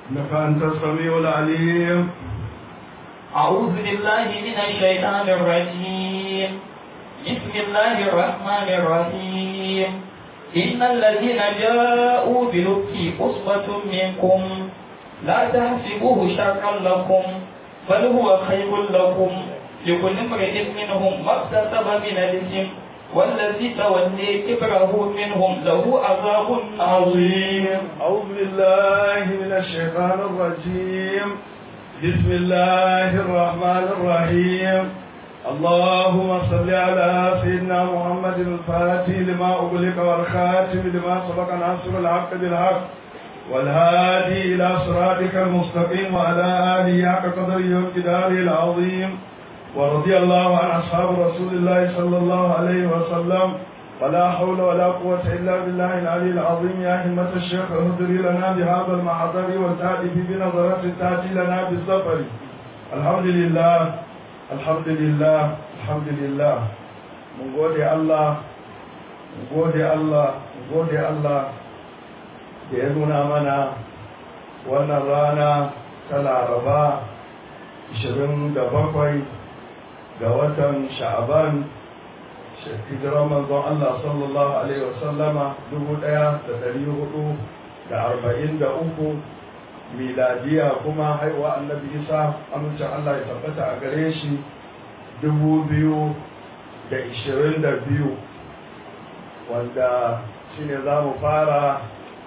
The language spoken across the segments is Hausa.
إنك أنت السميع العليم أعوذ بالله من الشيطان الرجيم بسم الله الرحمن الرحيم إن الذين جاءوا بالإفك أصبة منكم لا تحسبوه شرا لكم بل هو خير لكم لكل امرئ منهم ما اكتسب من الإثم والذي تولي كبره منهم له عذاب عظيم أعوذ بالله من الشيطان الرجيم بسم الله الرحمن الرحيم اللهم صل على سيدنا محمد الفاتح لما أغلق والخاتم لما سبق ناصر الحق بالحق والهادي إلى صراطك المستقيم وعلى آله حق قدره وامتداره العظيم ورضي الله عن أصحاب رسول الله صلى الله عليه وسلم ولا حول ولا قوة إلا بالله العلي العظيم يا همة الشيخ اهدري لنا بهذا المحضر والتأتي بنظرة تأتي لنا بالسفر الحمد لله الحمد لله الحمد لله من gode Allah mun gode Allah mun gode Allah da ya nuna mana wannan rana ta laraba 27 ga watan sha'aban hijirar manzon Allah sallallahu Alaihi wasallama dubu ɗaya da ɗari hudu da arba'in da uku miladiya kuma haihuwa annabi isa amincin Allah ya tabbata a gare shi dubu biyu da ishirin da biyu wanda shine za mu fara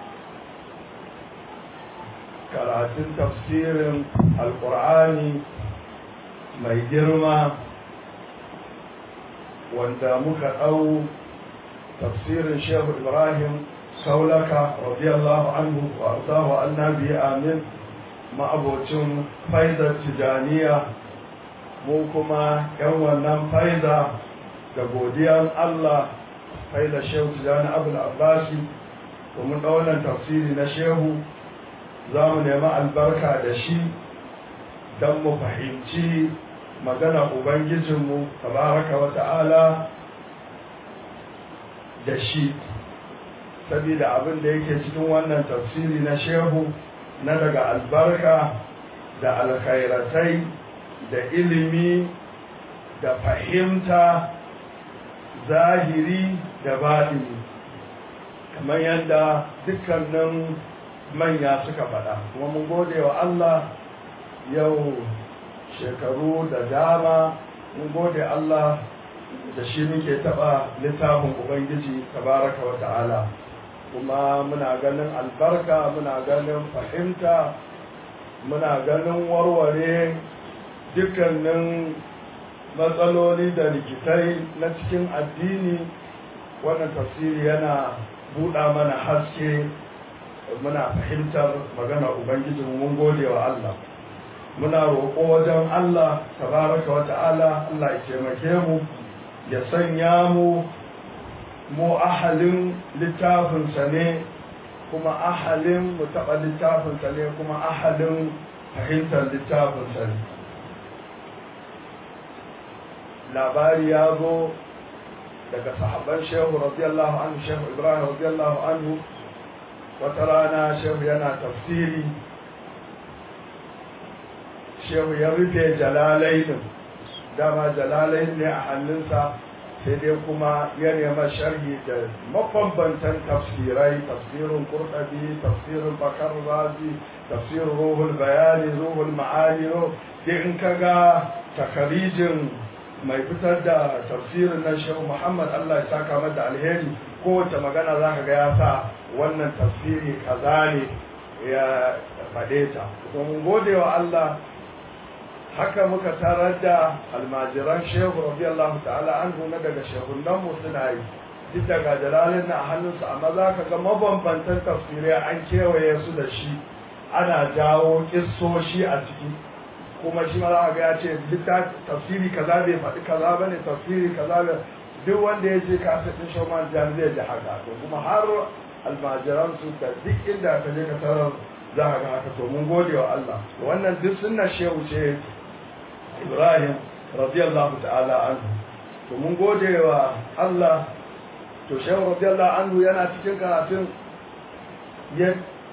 karatun tafsirin alkur'ani mai girma wanda muka ɗau tafsirin shehu ibrahim saulaka radiyallahu anhu wa arzahu annabi amin ma'abocin faizar tijaniya mu kuma yan wannan faiza da godiyan allah faizar shehu tijani abul abbasi domin ɗaunan tafsiri na shehu za mu nemi albarka da shi don mu fahimci magana Ubangijinmu, tabaraka wa ta'ala da shi, saboda abin da yake cikin wannan tafsiri na shehu na daga albarka da alkhairatai da ilimi da fahimta zahiri da baɗini kamar yadda dukkanin manya suka faɗa kuma mun gode wa Allah yau shekaru da dama mun gode Allah da shi muke taɓa littafin Ubangiji tabaraka wa ta'ala kuma muna ganin albarka muna ganin fahimta muna ganin warware dukkanin matsaloli da rikitai na cikin addini wannan tafsiri yana buɗa mana haske muna fahimtar magana Ubangiji mun gode wa Allah muna roƙo wajen Allah tabaraka wa ta'ala Allah ya taimake mu ya sanya mu mu ahalin littafinsa ne kuma ahalin mu taɓa littafinsa ne kuma ahalin fahimtar littafinsa ne labari ya zo daga sahabban shehu radiyallahu anhu shehu ibrahim radiyallahu anhu wata rana shehu yana tafsiri shehu ya rufe jalalainin dama jalalain ne a hannunsa sai dai kuma ya nema sharhi da mabambantan tafsirai tafsirin kurɗabi tafsirin bakar razi tafsirin ruhul bayani ruhul ma'ani sai in ka ga takarijin mai fitar da tafsirin na shehu muhammad allah ya saka mata alheri kowace magana za ka ga ya sa wannan tafsiri kaza ne ya faɗe ta domin gode wa allah haka muka tarar da almajiran shehu radiyallahu ta'ala an na daga shehunan mu suna yi duk daga jalalin na a hannunsu amma za ka ga mabambantan tafsirai an kewaye su da shi ana jawo kissoshi a ciki kuma shi ma za ga ya ce duk tafsiri kaza bai faɗi kaza bane tafsiri kaza bai duk wanda ya ce kasa ɗin shauman jan zai ji haka to kuma har almajiran su da duk inda ka je ka tarar za ka ga haka to mun gode wa Allah wannan duk sunna shehu ce Ibrahim radiyallahu ta'ala anhu to mun gode wa Allah to shehu radiyallahu anhu yana cikin karatun ya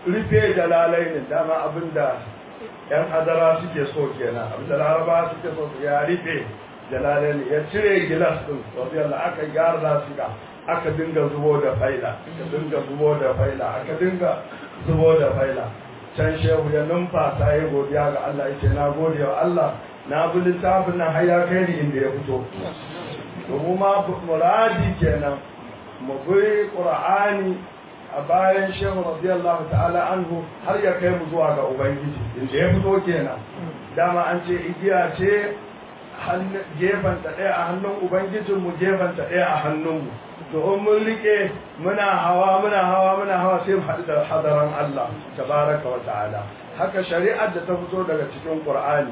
rufe jalalai ne dama abinda yan adara suke so kenan abinda laraba suke so su ya rufe jalalai ne ya cire gilas din wasu yalla aka gyara su ga aka dinga zubo da faila aka dinga zubo da faila aka dinga zubo da faila can shehu ya numfasa ya godiya ga Allah yace na gode wa Allah na bi littafin nan har ya kai ni inda ya fito domin ma muradi kenan mu bi qur'ani a bayan shehu radiyallahu ta'ala anhu har ya kai mu zuwa ga ubangiji inda ya fito kenan dama an ce igiya ce gefen ta ɗaya a hannun ubangijinmu gefen ta ɗaya a hannunmu to in mun rike muna hawa muna hawa muna hawa sai mu haɗu da hadaran Allah tabaraka wa ta'ala haka shari'ar da ta fito daga cikin Qur'ani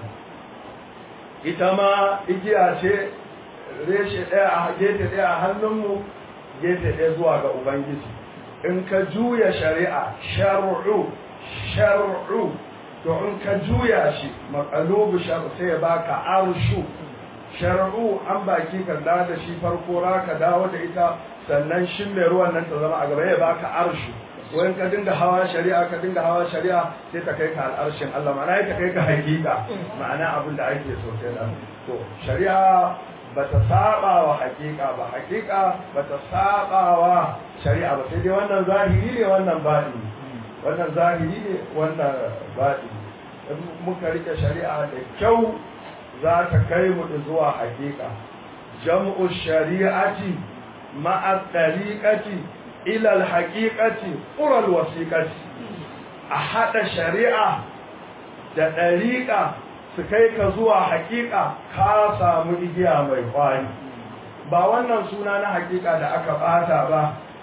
ita ma igiya ce reshe ɗaya a gefe ɗaya a hannunmu gefe ɗaya zuwa ga Ubangiji in ka juya shari'a shar'u shar'u to in ka juya shi maqalubu shar'u sai ya baka arshu shar'u an baki ka da da shi farko ra ka dawo da ita sannan shin mai ruwan nan ta zama a gaba ya baka arshu wani ka dinga hawa shari'a ka dinga hawa shari'a sai ta kai ka al'arshin Allah ma'ana ta kai ka hakika ma'ana abin da ake so kenan to shari'a bata saba wa hakika ba hakika bata saba wa shari'a ba sai dai wannan zahiri ne wannan baɗi wannan zahiri ne wannan baɗi in muka rike shari'a da kyau za ta kai mu zuwa hakika jam'u shari'ati ma'a tariqati ila al-haqiqati qura al-wasiqati a hada shari'a da ɗariƙa su kai ka zuwa hakika ka samu igiya mai kwari ba wannan suna na hakika da aka bata ba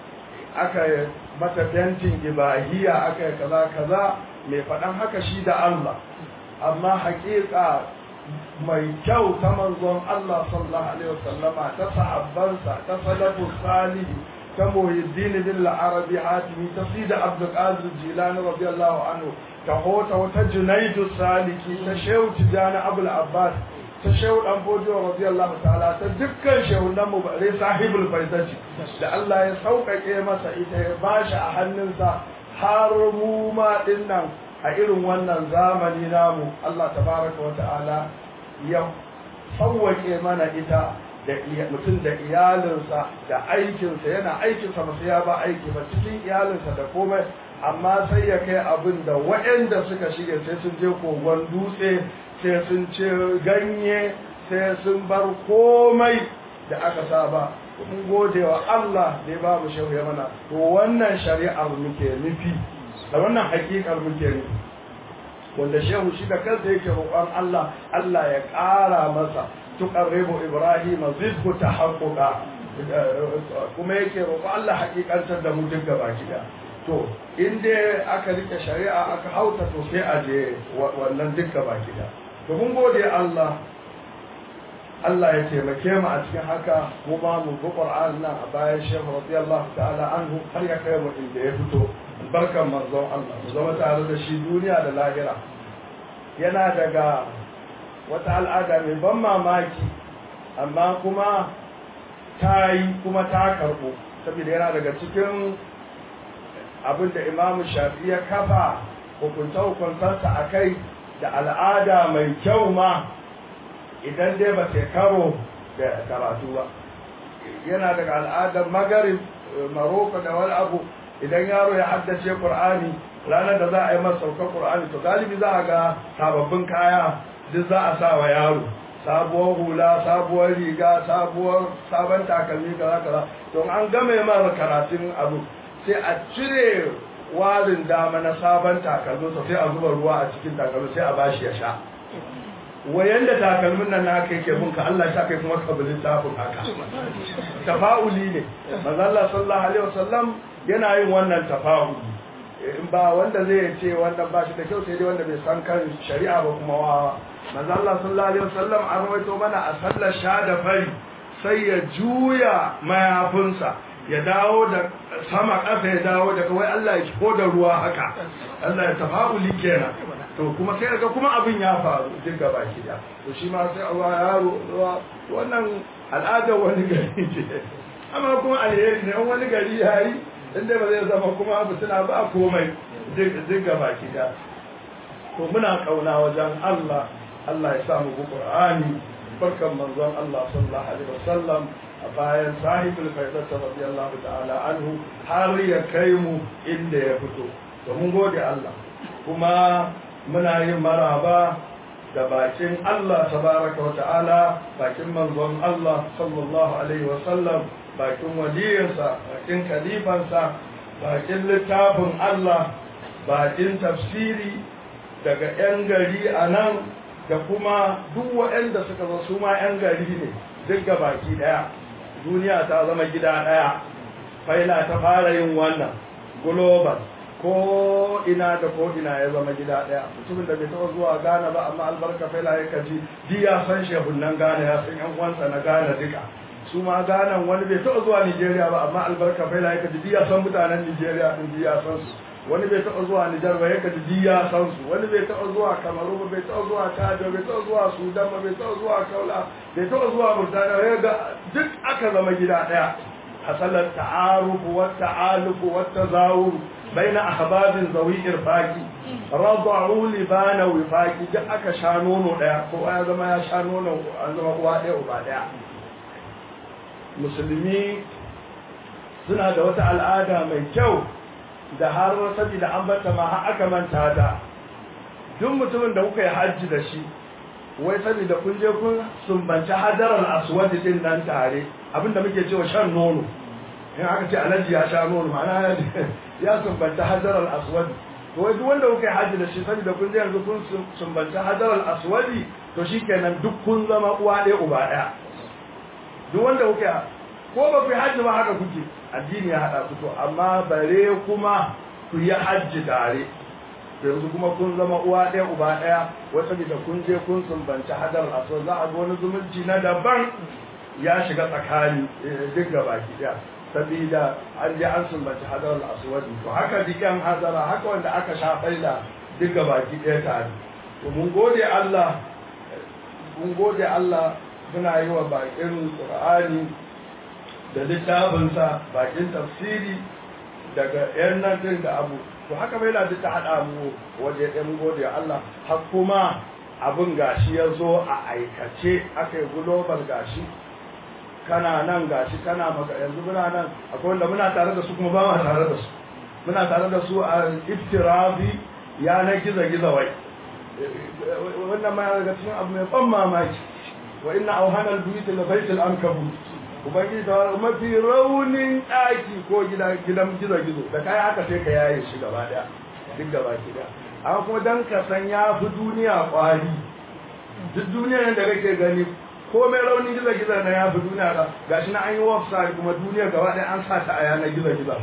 aka mata fentin ibahiya aka yi kaza kaza mai faɗan haka shi da Allah amma hakika mai kyau ta manzon Allah sallallahu alaihi wasallama ta sahabbansa ta salafus salihi ta muhiddin bin al-arabi hatimi ta sida abdul qadir jilani radiyallahu anhu ta hota wata junaidu saliki ta shehu tijani abul abbas ta shehu dan bojo radiyallahu ta'ala ta dukkan shehunan mu bare sahibul faidati da Allah ya sauƙaƙe masa ita ya bashi a hannunsa har mu ma dinnan a irin wannan zamani namu Allah tabaraka wa ta'ala ya sauwaƙe mana ita da mutum da iyalinsa da aikinsa yana aikinsa masu ya ba aiki ba cikin iyalinsa da komai amma sai ya kai abin da waɗanda suka shige sai sun je kogon dutse sai sun ce ganye sai sun bar komai da aka saba mun gode wa Allah da ya ba mu shehu ya mana to wannan shari'ar muke nufi da wannan hakikar muke nufi wanda shehu shi da kansa yake roƙon Allah Allah ya ƙara masa tuqarribu ibrahim zidhu tahaqquqa kuma yake roƙo Allah hakikantar da mu duk gaba gida to in dai aka rike shari'a aka hauta to sai a je wannan duk gaba gida to mun gode Allah Allah ya taimake mu a cikin haka mu ba mu bi Qur'an nan a bayan Sheikh radiyallahu ta'ala anhu har ya kai mu inda ya fito barkan manzon Allah mu zama tare da shi duniya da lahira yana daga wata al'ada mai ban mamaki amma kuma ta yi kuma ta karɓo saboda yana daga cikin abin da imamu shafi ya kafa hukunta-hukuntarsa a kai da al'ada mai kyau ma idan dai ba sai karo da karatu ba yana daga al'adar magarib maroko da wani abu idan yaro ya haddace ƙur'ani ranar da za a yi masa saukar ƙur'ani to galibi za a ga sababbin kaya duk za a sa wa yaro sabuwar hula sabuwar riga sabuwar sabon takalmi kaza kaza don an game mara karatun abu sai a cire warin dama na sabon takalminsa sai a zuba ruwa a cikin takalmi sai a bashi ya sha wayan da takalmin nan na kai ke bunka Allah ya kai kuma kabilin tafin haka tafa'uli ne manzo Allah sallallahu alaihi wasallam yana yin wannan tafa'uli in ba wanda zai ce wannan ba shi da kyau sai dai wanda bai san kan shari'a ba kuma wawa manzo Allah sallallahu alaihi wasallam an rawaito mana a sallar sha da fari sai ya juya mayafinsa ya dawo da sama ƙasa ya dawo da kawai Allah ya ko da ruwa haka Allah ya tafa'uli kenan to kuma sai ga kuma abin ya faru duk gaba ki da to shi ma sai Allah yaro ruwa wannan al'adar wani gari ce amma kuma alheri ne wani gari yayi inda ba zai zama kuma fitina ba komai duk gaba ki da to muna kauna wajen Allah Allah ya sa mu bi Qur'ani barkan manzon Allah sallallahu alaihi wasallam a bayan sahibul faidat radiyallahu ta'ala anhu har ya kai mu inda ya fito to mun gode Allah kuma muna yin maraba da bakin Allah tabaraka wa ta'ala bakin manzon Allah sallallahu alaihi wasallam bakin waliyinsa bakin kalifansa bakin littafin Allah bakin tafsiri daga 'yan gari a nan da kuma duk waɗanda suka zo su ma 'yan gari ne duk ga baki ɗaya duniya ta zama gida ɗaya faila ta fara yin wannan global ko ina da ko ina ya zama gida ɗaya mutumin da bai taɓa zuwa Ghana ba amma albarka faila ya kaji di ya san shehunan Ghana ya san 'yan uwansa na Ghana duka su ma Ghana wani bai taɓa zuwa Nigeria ba amma albarka faila ya kaji di ya san mutanen Nigeria din di ya san su wani bai taɓa zuwa Nijar ba yaka ji ya san su wani bai taɓa zuwa Kamaru ba bai taɓa zuwa Chad bai taɓa zuwa Sudan ba bai taɓa zuwa Kaula bai taɓa zuwa Murtaniya ya ga duk aka zama gida ɗaya hasalar ta'arufu wa ta'alufu wa tazawur baina ahbabin zawi irfaqi rad'u libana wifaqi duk aka sha nono ɗaya ko ya zama ya sha nono an zama uwa ɗaya uba ɗaya musulmi suna da wata al'ada mai kyau da har saboda an bata ma har aka manta da duk mutumin da kuka yi hajji da shi wai saboda kun je kun sumbanci hadaral aswad din nan tare abinda muke cewa shan nono in aka ce alaji ya sha nono ma'ana ya sumbanci hadaral aswad to wai duk wanda kuka yi hajji da shi saboda kun je yanzu kun sumbanci hadaral aswad to shikenan duk kun zama uwa ɗaya uba ɗaya duk wanda kuka ko ba ku yi hajji ba haka kuke addini ya haɗa ku to amma bare kuma ku yi hajji tare yanzu kuma kun zama uwa ɗaya uba ɗaya wata da kun je kun sumbanci hadar aso za a ga wani zumunci na daban ya shiga tsakani duk ga baki ɗaya sabida an je an sumbanci hadar aswadi to haka dikan hadara haka wanda aka sha faila duk ga baki ɗaya tare to mun gode Allah mun gode Allah muna yi wa bakin Qur'ani da littafinsa bakin tafsiri daga yan nan din da abu to haka bai da ta hada mu waje ɗan gode Allah har kuma abin gashi ya zo a aikace aka yi global gashi kana nan gashi kana maka yanzu muna nan akwai wanda muna tare da su kuma ba ma tare da su muna tare da su a iftirafi ya na giza giza wai wannan ma daga cikin abu mai ban mamaki wa inna auhanal buyut la baytul ankabut ubangiji ta wani mafi raunin ɗaki ko gidan gizo gizo da kai haka sai ka yaye shi gaba daya duk gaba gida amma kuma dan ka san ya fi duniya kwari duk duniya da kake gani ko mai raunin gizo gizo na ya fi duniya ga gashi na an yi website kuma duniya gaba daya an sa ta a yanar gizo gizo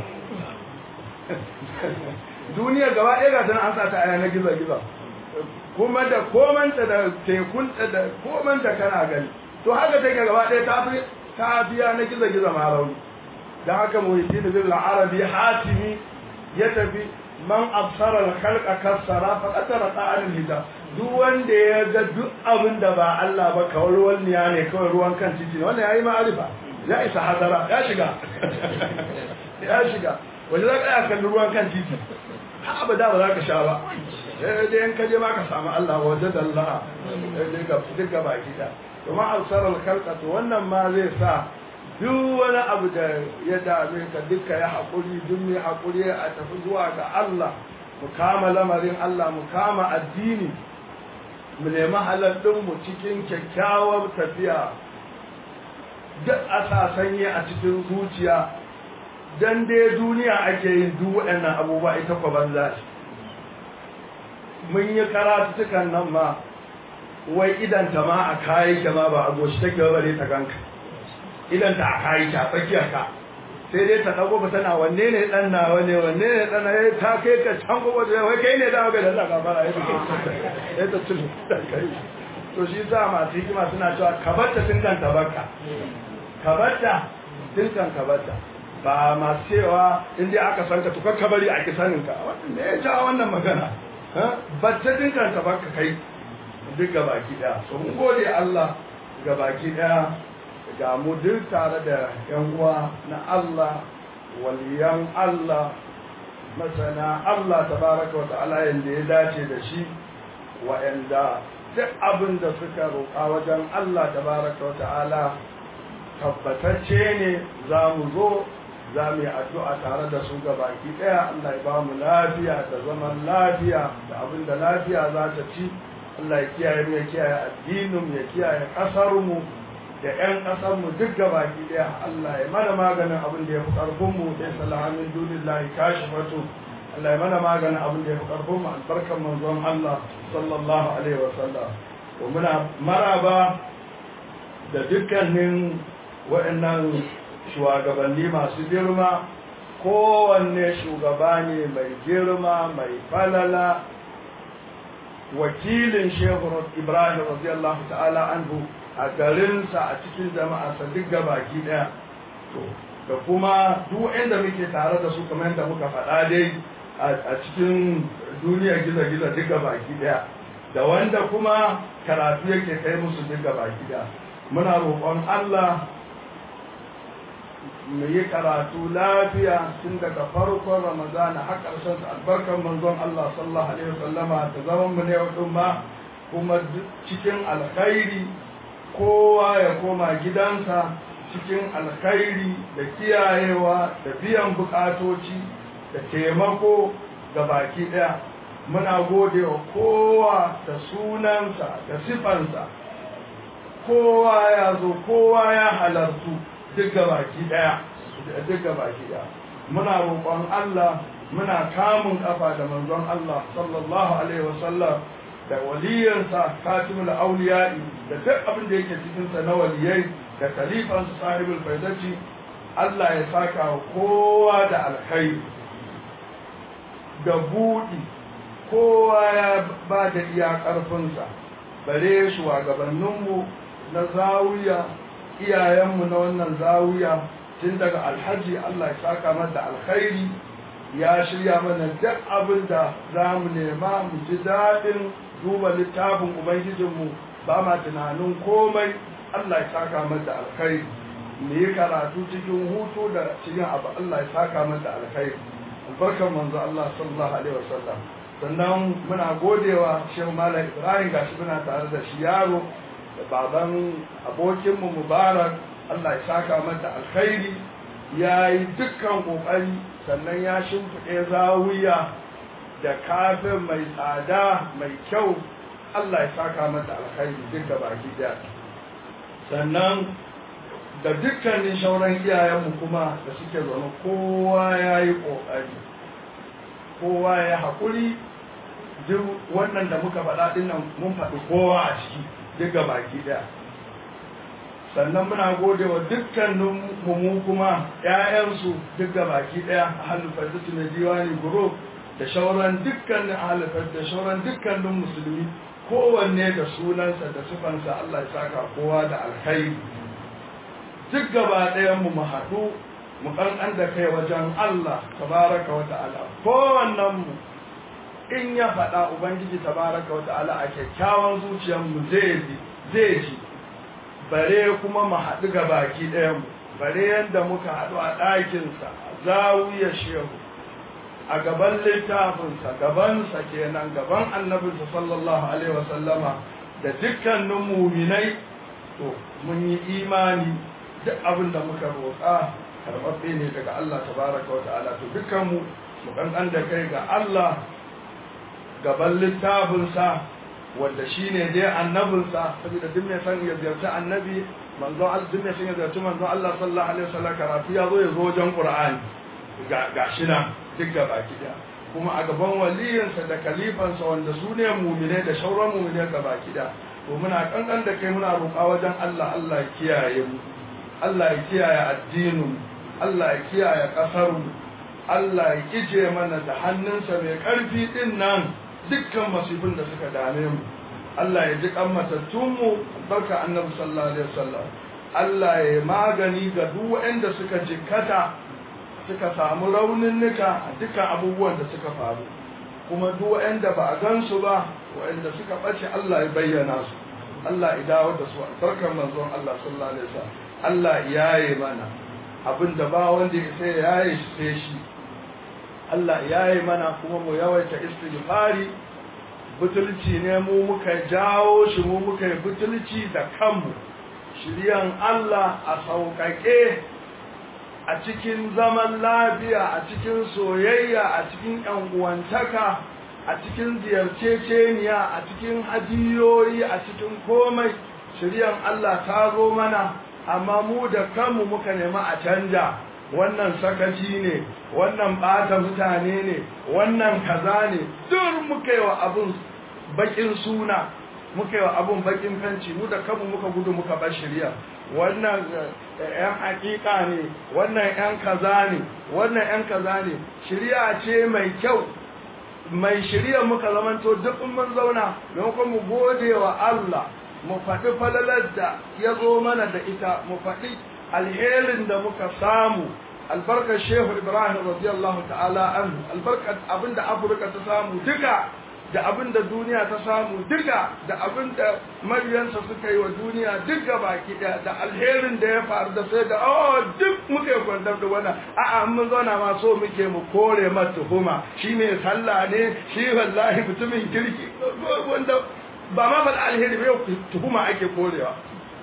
duniya gaba daya ga an sa ta a yanar gizo gizo kuma da komanta da tekunta da komanta kana gani to haka take gaba daya ta fi ta biya na giza-giza ma rauni da haka muhitin bin arabi hatimi ya tafi man absarar khalqa kasara fa qatara ta'al hijab duk wanda ya ga duk abin da ba Allah ba kawai ruwan niya ne kawai ruwan kan titi ne wannan yayi ma'arifa ya isa hadara ya shiga ya shiga wanda za ka kalli ruwan kan titi ha abada ba za ka sha ba dai in ka je ma ka samu Allah wajen Allah duk ga baki da kuma alsarar kalkatu wannan ma zai sa duk wani abu da ya dame ka duka ya haƙuri duk mai haƙuri a tafi zuwa ga Allah mu kama lamarin Allah mu kama addini mu nemi mu cikin kyakkyawar tafiya duk a sa sanye a cikin zuciya dan dai duniya ake yin duk waɗannan abubuwa ita kwa banza mun yi karatutukan nan ma wai idanta ma a kayi ka ma ba a goshi take ba bare ta ganka idanta a kayi ta tsakiyar ka sai dai ta dago ba tana wanne ne dan na wanne wanne ne dan na ta kai ka can gobe da wai kai ne da ga da Allah fara ya ta ta tulu kai to shi za ma hikima suna cewa kabarta tun kan tabarka kabarta tun kan kabarta ba ma cewa in dai aka san ka to ka bari a kisanin ka wannan ne ya ja wannan magana ba ta tun kan tabarka kai duk gabaki daya so mun gode Allah gabaki daya ga mu duk tare da yan uwa na Allah waliyan Allah masana Allah tabaraka wa ta'ala yanda ya dace da shi wa'anda duk abin da suka roƙa wajen Allah tabaraka wa ta'ala tabbatacce ne za mu zo za mu yi addu'a tare da su ga baki ɗaya Allah ya ba mu lafiya da zaman lafiya da abin da lafiya za ta ci Allah ya kiyaye mu ya kiyaye addinin ya kiyaye ƙasar mu da ƴan ƙasar mu duk ga baki ɗaya Allah ya mana maganin abin da ya fi ƙarfin mu sai salamin dunillahi kashifatu Allah ya mana maganin abin da ya fi ƙarfin mu albarkan manzon Allah sallallahu alaihi wa sallam to muna maraba da dukkanin waɗannan shugabanni masu girma kowanne shugaba ne mai girma mai falala wakilin shehu ibrahim radiyallahu ta'ala anhu a garinsa a cikin jama'arsa duk gabaki daya to da kuma duk inda muke tare da su kamar yadda muka faɗa dai a cikin duniyar gizo-gizo duk gabaki daya da wanda kuma karatu yake kai musu duk gabaki daya muna roƙon Allah mu yi karatu lafiya tun daga farkon ramadana har ƙarshen albarkar manzon Allah sallallahu alaihi wasallama da zaman mu ne wadin ma kuma cikin alkhairi kowa ya koma gidansa cikin alkhairi da kiyayewa da biyan bukatoci da taimako ga baki daya muna gode wa kowa da sunansa da sifansa kowa ya zo kowa ya halartu duk baki daya duk baki daya muna roƙon Allah muna kamun kafa da manzon Allah sallallahu alaihi wasallam da waliyansa katimul auliya'i da duk abin da yake cikin sa na waliyai da khalifan sahibul faidati Allah ya saka wa kowa da alkhairi da budi kowa ya ba da iya karfinsa bare shugabanninmu na zawiya iyayenmu na wannan zawiya tun daga alhaji Allah ya saka mata alkhairi ya shirya mana duk abin da za mu nema mu ji daɗin duba littafin ubangijinmu ba ma tunanin komai Allah ya saka mata alkhairi mu yi karatu cikin hutu da cikin abu Allah ya saka mata alkhairi albarkar manzo Allah sallallahu alaihi wasallam sannan muna godewa shehu malam ibrahim gashi muna tare da shi yaro da baban abokinmu mubarak Allah ya saka mata alkhairi ya yi dukkan ƙoƙari sannan ya shimfiɗe zawiya da kafin mai tsada mai kyau Allah ya saka mata alkhairi duk da baki daya sannan da dukkanin shauran iyayenmu kuma da suke zaune kowa ya yi ƙoƙari kowa ya haƙuri duk wannan da muka faɗa ɗin nan mun faɗi kowa a ciki duk ga baki ɗaya sannan muna gode wa dukkanin mu kuma ƴaƴansu duk ga baki ɗaya a halifar su na diwani guro da shauran dukkanin halifar da shauran dukkanin musulmi kowanne da sunansa da sufansa Allah ya saka kowa da alkhairi duk gaba ɗayan mu mu haɗu mu ƙanƙan da kai wajen Allah tabaraka wa ta'ala kowannen mu in ya faɗa ubangiji tabaraka wa ta'ala a kyakkyawan zuciyar mu zai ji zai ji bare kuma mu haɗu ga baki ɗayan mu bare yadda muka haɗu a ɗakinsa a zawiyar shehu a gaban littafinsa gabansa kenan gaban annabinsa sallallahu alaihi wasallama da dukkanin muminai to mun yi imani duk abin da muka roƙa karɓaɓɓe ne daga Allah tabaraka wa ta'ala to dukkanmu mu kankan da kai ga Allah gaban littafinsa wanda shi ne dai annabinsa saboda duk mai san ya ziyarci annabi manzo Allah duk mai san ya ziyarci manzo Allah sallallahu alaihi wasallam karatu ya zo ya zo wajen Qur'ani ga gashi nan duk ga baki daya kuma a gaban waliyinsa da kalifansa wanda su ne mumine da shauran mumine ga baki daya to muna kankan da kai muna roƙa wajen Allah Allah ya kiyaye mu Allah ya kiyaye addinin Allah ya kiyaye kasar mu Allah ya kije mana da hannunsa mai ƙarfi din nan dukkan masifin da suka dame mu Allah ya ji kan matattunmu barka annabi sallallahu alaihi wasallam Allah ya magani ga duk waɗanda suka jikkata suka samu rauninnika a dukkan abubuwan da suka faru kuma duk waɗanda ba a gansu ba waɗanda suka ɓace Allah ya bayyana su Allah ya dawo da su albarkar manzon Allah sallallahu alaihi wasallam Allah ya yi mana abin da ba wanda ya sai ya yi sai shi Allah ya yi mana kuma mu yawaita istighfari butulci ne mu muka jawo shi mu muka yi butulci da kanmu shiryan Allah a sauƙaƙe a cikin zaman lafiya a cikin soyayya a cikin uwantaka a cikin ziyarceceniya a cikin hadiyoyi a cikin komai shiryan Allah ta zo mana amma mu da kanmu muka nemi a canja wannan sakaci ne wannan ɓata mutane ne wannan kaza ne duk muka yi wa abun bakin suna muka yi wa abun bakin fanci mu da kanmu muka gudu muka bar shirya wannan yan hakika ne wannan yan kaza ne wannan yan kaza ne shirya ce mai kyau mai shirya muka zamanto duk mun zauna maimakon mu gode wa Allah mu faɗi falalar da ya zo mana da ita mu faɗi alherin da muka samu albarkar shehu ibrahim radiyallahu ta'ala anhu albarkar abinda afirka ta samu duka da abinda duniya ta samu duka da abinda mabiyansa suka yi wa duniya duka baki daya da alherin da ya faru da sai da oh duk muka yi kwantar da wannan a'a mun zauna ma so muke mu kore mata tuhuma shi mai sallah ne shi wallahi mutumin kirki wanda ba ma faɗa alheri ba yau tuhuma ake korewa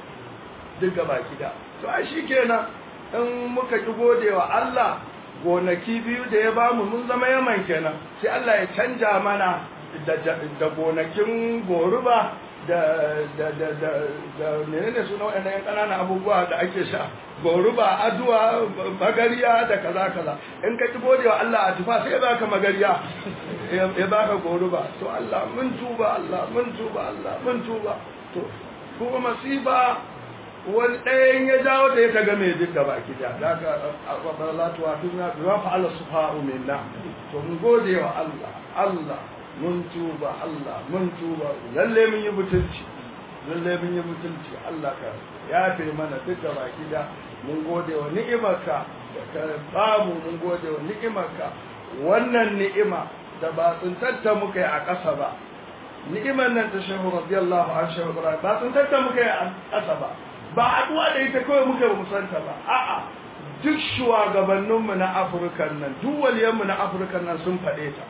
duk gaba gida to ai shi kenan in muka ki gode wa Allah gonaki biyu da ya bamu mun zama yaman kenan sai Allah ya canja mana da gonakin goruba da da da da da menene suna waɗannan yan ƙananan abubuwa da ake sha goruba aduwa magariya da kaza kaza in ka ki gode wa Allah a tufa sai ya baka magariya ya baka goruba to Allah mun tuba Allah mun tuba Allah mun tuba to kuma masifa wani ɗayan ya jawo da ya kaga mai duka baki da da ka abalatu wa tuna bi wa fa'ala sufa'u minna to mun gode wa Allah Allah mun tuba Allah mun tuba lalle mun yi mutunci lalle mun yi mutunci Allah ka yafe mana duka baki da mun gode wa ni'imarka da ka bamu mun gode wa ni'imarka wannan ni'ima da ba tsuntatta muka yi a ƙasa ba ni'imar nan ta shehu radiyallahu an shehu ibrahim ba tsuntatta muka yi a ƙasa ba ba haɗuwa da ita kawai muka ba musanta ba a'a duk shugabanninmu na afirka nan duk waliyanmu na afirka nan sun faɗe ta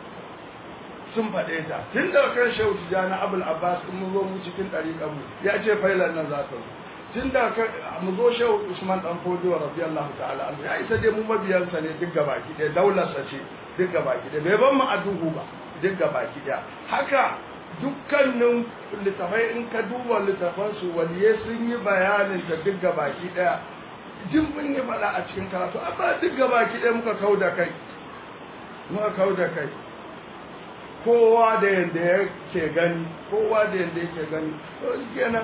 sun faɗe ta tun da kan shehu tijjani abul abbas in mun zo mu cikin ɗariƙan mu ya ce failan nan za ta zo tun da mu zo shehu usman dan fodiyo radiyallahu ta'ala anhu ya isa dai mu mabiyansa ne duk gabaki ɗaya daularsa ce duk gabaki ɗaya bai ban mu a duhu ba duk gabaki ɗaya haka dukkanin littafai in ka duba littafansu waliye sun yi bayanin ta duk gabaki ɗaya jin mun yi faɗa a cikin karatu amma duk gabaki ɗaya muka kau da kai muka kau da kai kowa da yadda yake gani kowa da yadda yake gani to kenan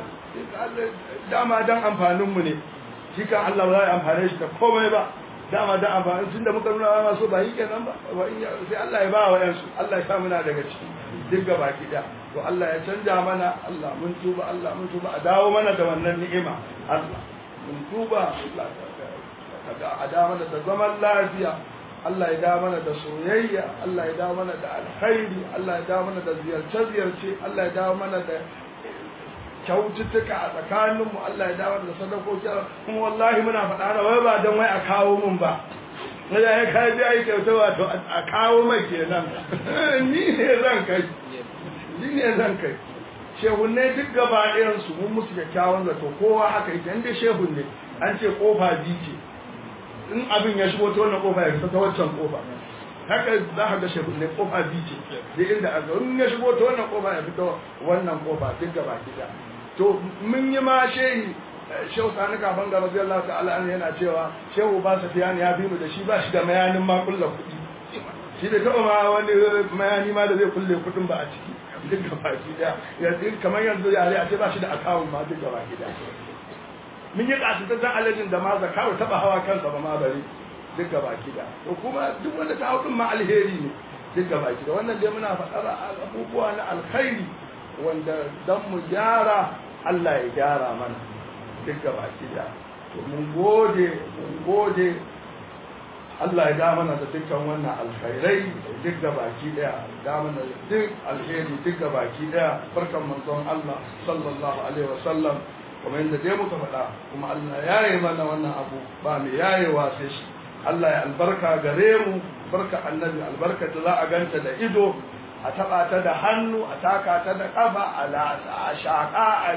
dama dan amfaninmu ne shi kan Allah ba za a amfane shi da komai ba dama dan amfani tunda muka nuna ma so ba yi kenan ba sai Allah ya ba wa yansu Allah ya sa muna daga ciki duk gaba da to Allah ya canja mana Allah mun tuba Allah mun tuba a dawo mana da wannan ni'ima Allah mun tuba Allah kaga a dawo mana da zaman lafiya Allah ya dawo mana da soyayya Allah ya dawo mana da alkhairi Allah ya dawo mana da ziyarce-ziyarce Allah ya dawo mana da kyaututtuka a tsakaninmu Allah ya dawo da sadakoki kuma wallahi muna faɗa na wai ba don wai a kawo mun ba na da ya kai biya kyauta wato a kawo mai kenan ni ne zan kai ni ne zan kai shehunne duk gaba ɗayan su mun musu kyakkyawan zato kowa haka yake inda shehun ne an ce kofa biyu ce in abin ya shigo ta wannan kofa ya fita ta waccan kofa haka za ka ga shehun ne kofa biyu ce da inda a ga in ya shigo ta wannan kofa ya fita wannan kofa duk gaba gida to mun yi ma shehi shehu sani kafin ga rabbi Allah ta'ala an yana cewa shehu ba sa fiyani ya bi mu da shi ba shi da mayanin ma kulla kuɗi shi bai taɓa ma wani mayani ma da zai kulle kuɗin ba a ciki duk gaba gida yanzu kamar yanzu yare a ce ba shi da akawun ma duk gaba gida mun yi ƙasitaccen alajin da ma zakawa taɓa hawa kansa ba ma bari duk gaba gida to kuma duk wanda ta hau ma alheri ne duk gaba gida wannan dai muna faɗar abubuwa na alkhairi wanda dan mu gyara Allah ya gyara mana duk gaba gida to mun gode mun gode Allah ya da mana da dukkan wannan alkhairai duk da baki daya da mana duk alheri duk da baki daya barkan manzon Allah sallallahu alaihi wasallam kamar yadda dai muka faɗa kuma Allah ya yi mana wannan abu ba mai yayewa sai shi Allah ya albarka gare mu barka annabi albarka da za a ganta da ido a taɓa ta da hannu a taka ta da ƙafa a latsa a shaƙa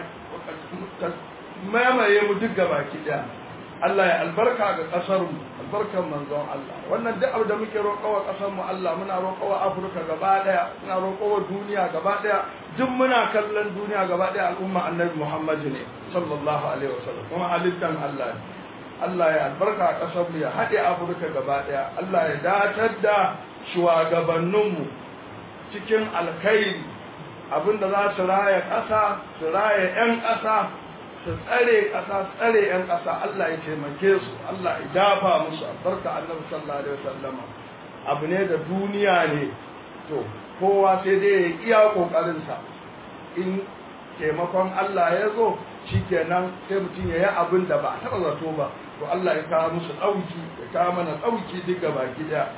a mamaye mu duk gabaki ɗaya Allah ya albarka ga ƙasar mu albarkan manzon Allah wannan duk abu da muke roƙawa ƙasar mu Allah muna roƙawa Afirka gaba ɗaya muna roƙawa duniya gaba ɗaya duk muna kallon duniya gaba ɗaya al'umma annabi Muhammad ne sallallahu alaihi wasallam kuma halittan Allah ne Allah ya albarka a ƙasar mu ya haɗe Afirka gaba ɗaya Allah ya datar da shugabanninmu cikin alkhairi abinda za su raya ƙasa su raya 'yan ƙasa su tsare ƙasa tsare 'yan ƙasa Allah ya taimake su Allah ya dafa musu albarka annabi sallallahu alaihi wasallama abu ne da duniya ne to kowa sai dai ya iya kokarin sa in taimakon Allah ya zo shikenan sai mutum ya yi abin da ba a taɓa zato ba to Allah ya kawo musu ɗauki ya kawo mana ɗauki duk gaba ɗaya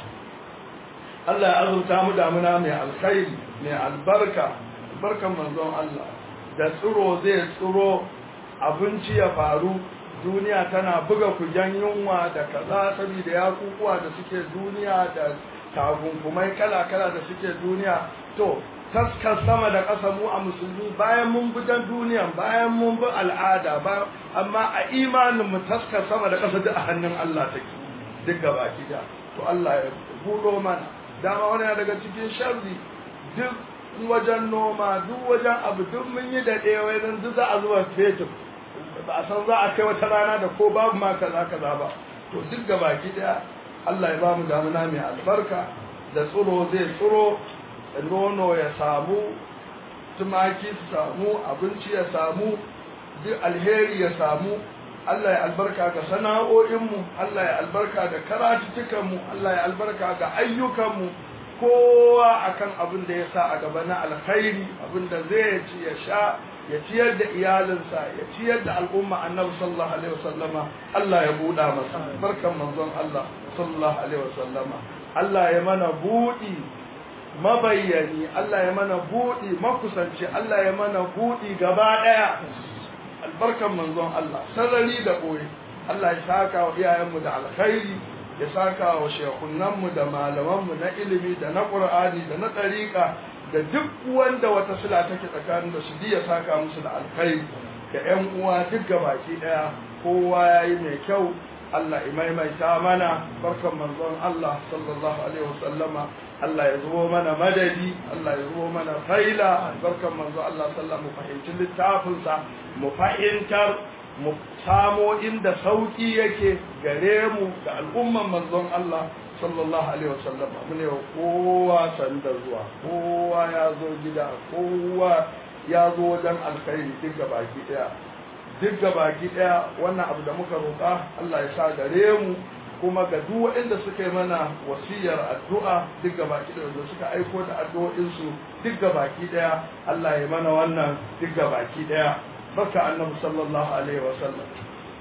Allah ya azurta mu damuna mai alkhairi mai albarka albarkan manzon Allah da tsiro zai tsiro abinci ya faru duniya tana buga kujan yunwa da kaza saboda ya kukuwa da suke duniya da tagunkumai kala-kala da suke duniya to taskar sama da ƙasa mu a musulmi bayan mun bi dan duniya bayan mun bi al'ada bayan amma a imanin mu taskar sama da ƙasa duk a hannun Allah take duk gaba da to Allah ya buɗo mana dama wani daga cikin sharri duk wajen noma duk wajen abu duk mun yi da ɗaya don duk za a zuwa fetur ba a san za a kai wata rana da ko babu ma kaza kaza ba to duk ga baki daya Allah ya ba mu damuna mai albarka da tsiro zai tsiro nono ya samu tumaki su samu abinci ya samu duk alheri ya samu Allah ya albarka ga sana'o'inmu Allah ya albarka ga karatutukanmu Allah ya albarka ga ayyukanmu kowa akan abin da ya sa a gaba na alkhairi abin da zai ci ya sha ya ciyar da iyalinsa ya ciyar da al'umma annabi sallallahu alaihi wasallama Allah ya buɗa masa barkan manzon Allah sallallahu alaihi wasallama Allah ya mana buɗi mabayyani Allah ya mana buɗi makusanci Allah ya mana buɗi gaba ɗaya albarkan manzon Allah sarari da ɓoye Allah ya saka wa iyayenmu da alkhairi ya saka wa shekunanmu da malamanmu na ilimi da na ƙur'ani da na ɗariƙa da duk wanda wata sila take tsakanin da su ya saka musu da alkhairi da ƴan uwa duk gabaki ɗaya kowa ya yi mai kyau Allah ya maimaita mana barkan manzon Allah sallallahu alaihi wasallama Allah ya zubo mana madadi Allah ya zubo mana faila barkan manzon Allah sallallahu mu fahimci littafinsa mu fahimtar mu samo inda sauki yake gare mu da al'umman manzon Allah sallallahu alaihi wasallam mu ne kowa sanda zuwa kowa ya zo gida kowa ya zo wajen alkhairi duk baki daya duk baki daya wannan abu da muka roƙa Allah ya sa gare mu kuma ga duk waɗanda suka yi mana wasiyar addu'a duk baki daya da suka aiko da addu'o'insu duk baki daya Allah ya mana wannan duk baki daya barka annabi sallallahu alaihi wasallam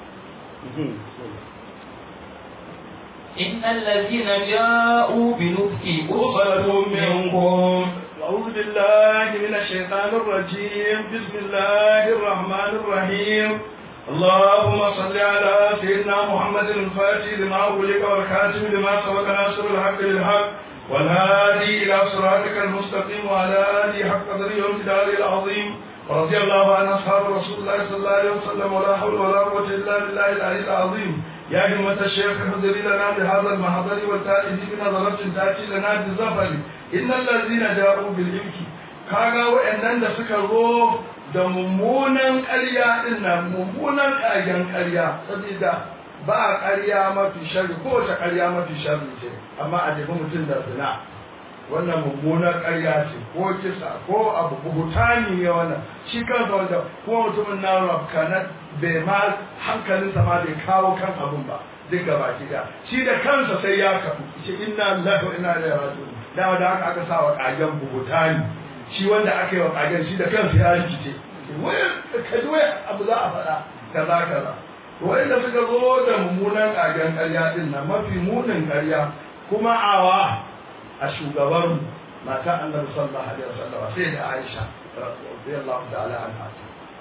إن الذين جاءوا بنفك أصبة منكم أعوذ بالله من الشيطان الرجيم بسم الله الرحمن الرحيم اللهم صل على سيدنا محمد الفاتح لما أغلق والخاتم لما سبق ناصر الحق بالحق والهادي إلى صراطك المستقيم وعلى آله حق قدره وامتداره العظيم ورضي الله عن أصحاب رسول الله صلى الله عليه وسلم ولا حول ولا قوة إلا بالله العلي العظيم يا همة الشيخ احضري لنا بهذا المحضر والتائه بنظرة تأتي لنا بالزفر إن الذين جاءوا بالإمك kaga waɗannan da suka zo da mummunan ƙarya ɗin nan mummunan ƙagen ƙarya saboda ba ƙarya mafi sharri ko wace ƙarya mafi sharri ce amma a jefi mutum da zina wannan mummunar ƙarya ce ko kisa ko abu buhutani ne wannan shi kansa wanda kuma mutumin na rafkanar bai ma hankalinsa ma bai kawo kan abun ba duk gaba da shi da kansa sai ya kafu ce inna lillahi wa inna ilaihi raji'un da da haka aka sa wa kagen buhutani shi wanda aka yi wa kagen shi da kansa ya rikice wai ka ji wai abu za a faɗa kaza kaza wanda suka zo da mummunan kagen ƙarya din nan mafi munin ƙarya kuma awa a shugaban mata annabi sallallahu alaihi wasallam sai da Aisha radiyallahu ta'ala anha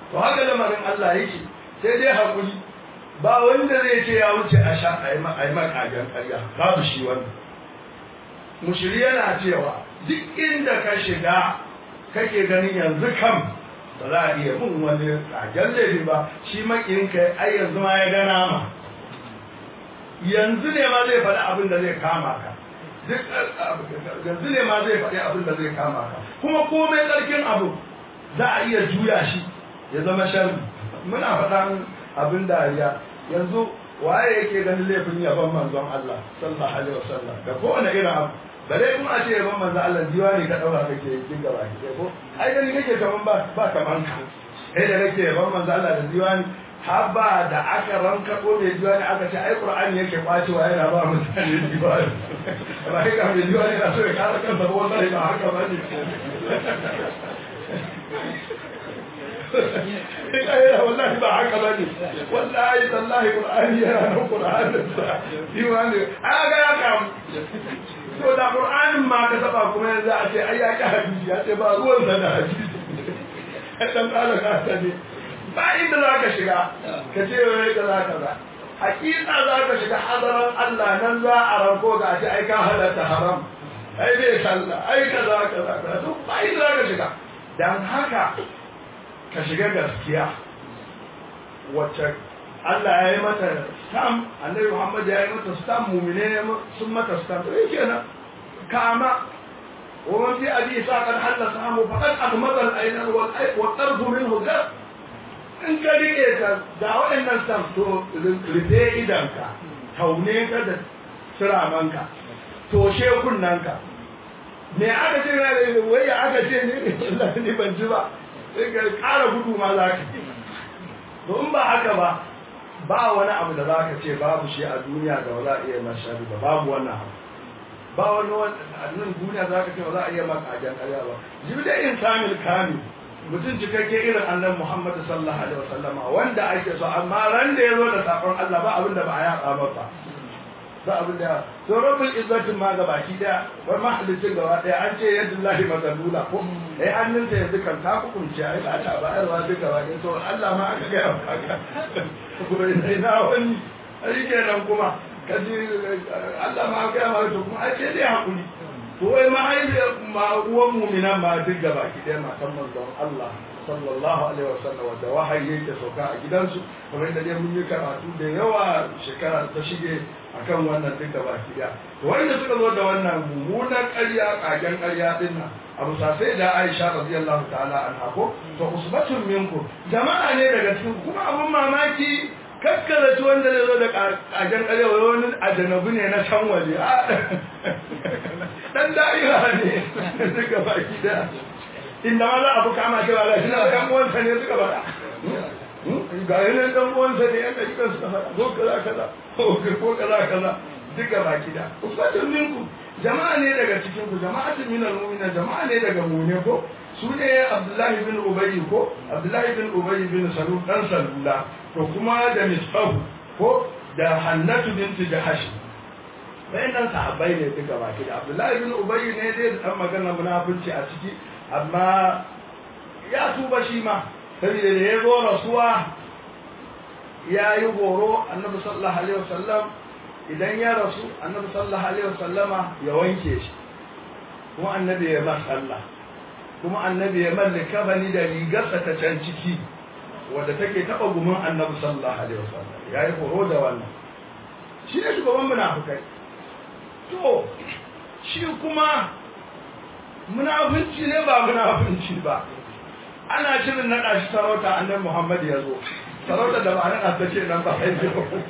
to haka lamarin Allah yake sai dai hakuri ba wanda zai ce ya wuce a sha a yi makagen ƙarya babu shi wannan mushiri yana cewa duk inda ka shiga kake ganin yanzu kam ba za a iya bin wani kagen laifi ba shi makinka ai yanzu ma ya gana ma yanzu ne ma zai faɗi abin da zai kama ka duk yanzu ne ma zai faɗi abin da zai kama ka kuma komai tsarkin abu za a iya juya shi ya zama sharri muna faɗan abin dariya yanzu waye yake ganin laifin yaban manzon Allah sallallahu alaihi wasallam da kowane irin abu bare kuma a ce yaban manzon Allah diwani ka daura kake kin gaba ki ko ai gani kake kaman ba ba kaman ka kai da kake yaban manzon Allah da diwani haba da aka ranka ko mai diwani aka ce ai qur'ani yake kwacewa yana ba mutane diwani ba kai ga mai diwani na so ya kara kansa ba wallahi ba haka ba ne kai wallahi ba haka ba ne wallahi tallahi qur'ani yana nan qur'anin sa diwani aga ya kam to da qur'anin ma ka saba kuma yanzu a ce ai ya ka hadisi ya ce ba ruwan sa da hadisi dan kala ka ne ba inda za ka shiga ka ce wai ka za ka za hakika za ka shiga hadaran Allah nan za a ranko ga ce ai ka halatta haram ai bai sallah ai ka za ka za ka to ba inda za ka shiga dan haka ka shiga gaskiya wacce Allah ya yi mata stam annabi Muhammad ya yi mata stam mumine sun mata stam to yake nan kama ومن في أبي إسحاق قد حل سهمه فقد أغمض العين والطرف منه غير in ka rike ka da waɗannan sam to rufe idanka taune ka da siramanka toshe kunnanka me aka ce na da wai ya aka ce ne ni ban ji ba sai ka ƙara gudu ma za ka to in ba haka ba ba wani abu da za ka ce babu shi a duniya da ba za a iya mashari ba babu wannan abu ba wani wannan duniya za ka ce ba za a iya maka ajan ƙarya ba jibi da insanil kamil mutum cikakke irin annan Muhammad sallallahu alaihi wasallam wanda ake so amma ran da yazo da sakon Allah ba abin da ba a yaba masa ba abin da to rabbul izzatin ma ga baki daya wa mahallicin gaba daya an ce yadullahi mazalula ko eh hannunsa yanzu kan ta hukunci ai ba ta bayarwa duka ba dai to Allah ma aka ga haka kuma ina wani ai kenan kuma kaji Allah ma aka ga to kuma ai sai dai hakuri to wai mahaifiyar ma uwan muminan ma duk gaba ki ɗaya matan manzon Allah sallallahu alaihi wasallam wadda wahayi yake sauka a gidansu kamar yadda dai mun yi karatu da yawa shekara ta shige akan wannan duk gaba ki ɗaya to wanda suka zo da wannan mummunan ƙarya ƙagen ƙarya din nan abu sai da Aisha radiyallahu ta'ala anha ko to usbatun minku jama'a ne daga cikin kuma abun mamaki kakkaraci wanda zai zo da kajen karewa wani ajanabu ne na can waje dan da'ira ne suka baki da inda ma za a fi kama cewa ga shi na ɗan uwansa ne suka faɗa ga yi nan ɗan uwansa ne yan ɗari suka faɗa ko kaza kaza ko kaza kaza duka baki da usbatun minku jama'a ne daga cikin ku jama'atun minal mu'mina jama'a ne daga mu'mine ko su ne abdullahi bin ubayy ko abdullahi bin ubayy bin salul dan salula to kuma da misbahu ko da hannatu binti jahash wayannan sahabbai ne duka baki da abdullahi bin ubayy ne dai dan magana munafici a ciki amma ya tuba shi ma saboda da ya zo rasuwa ya yi horo annabi sallallahu alaihi wasallam idan ya rasu annabi sallallahu alaihi wasallama ya wanke shi kuma annabi ya ba sallah kuma annabi ya mallaka bani da rigarsa ta can ciki wadda take taba gumin annabi sallallahu alaihi wasallam ya yi horo da wannan shi ne shugaban munafukai to shi kuma munafunci ne ba munafunci ba ana shirin naɗa shi sarauta annabi muhammad ya zo sarauta da ba naɗa ta ce nan ba haifi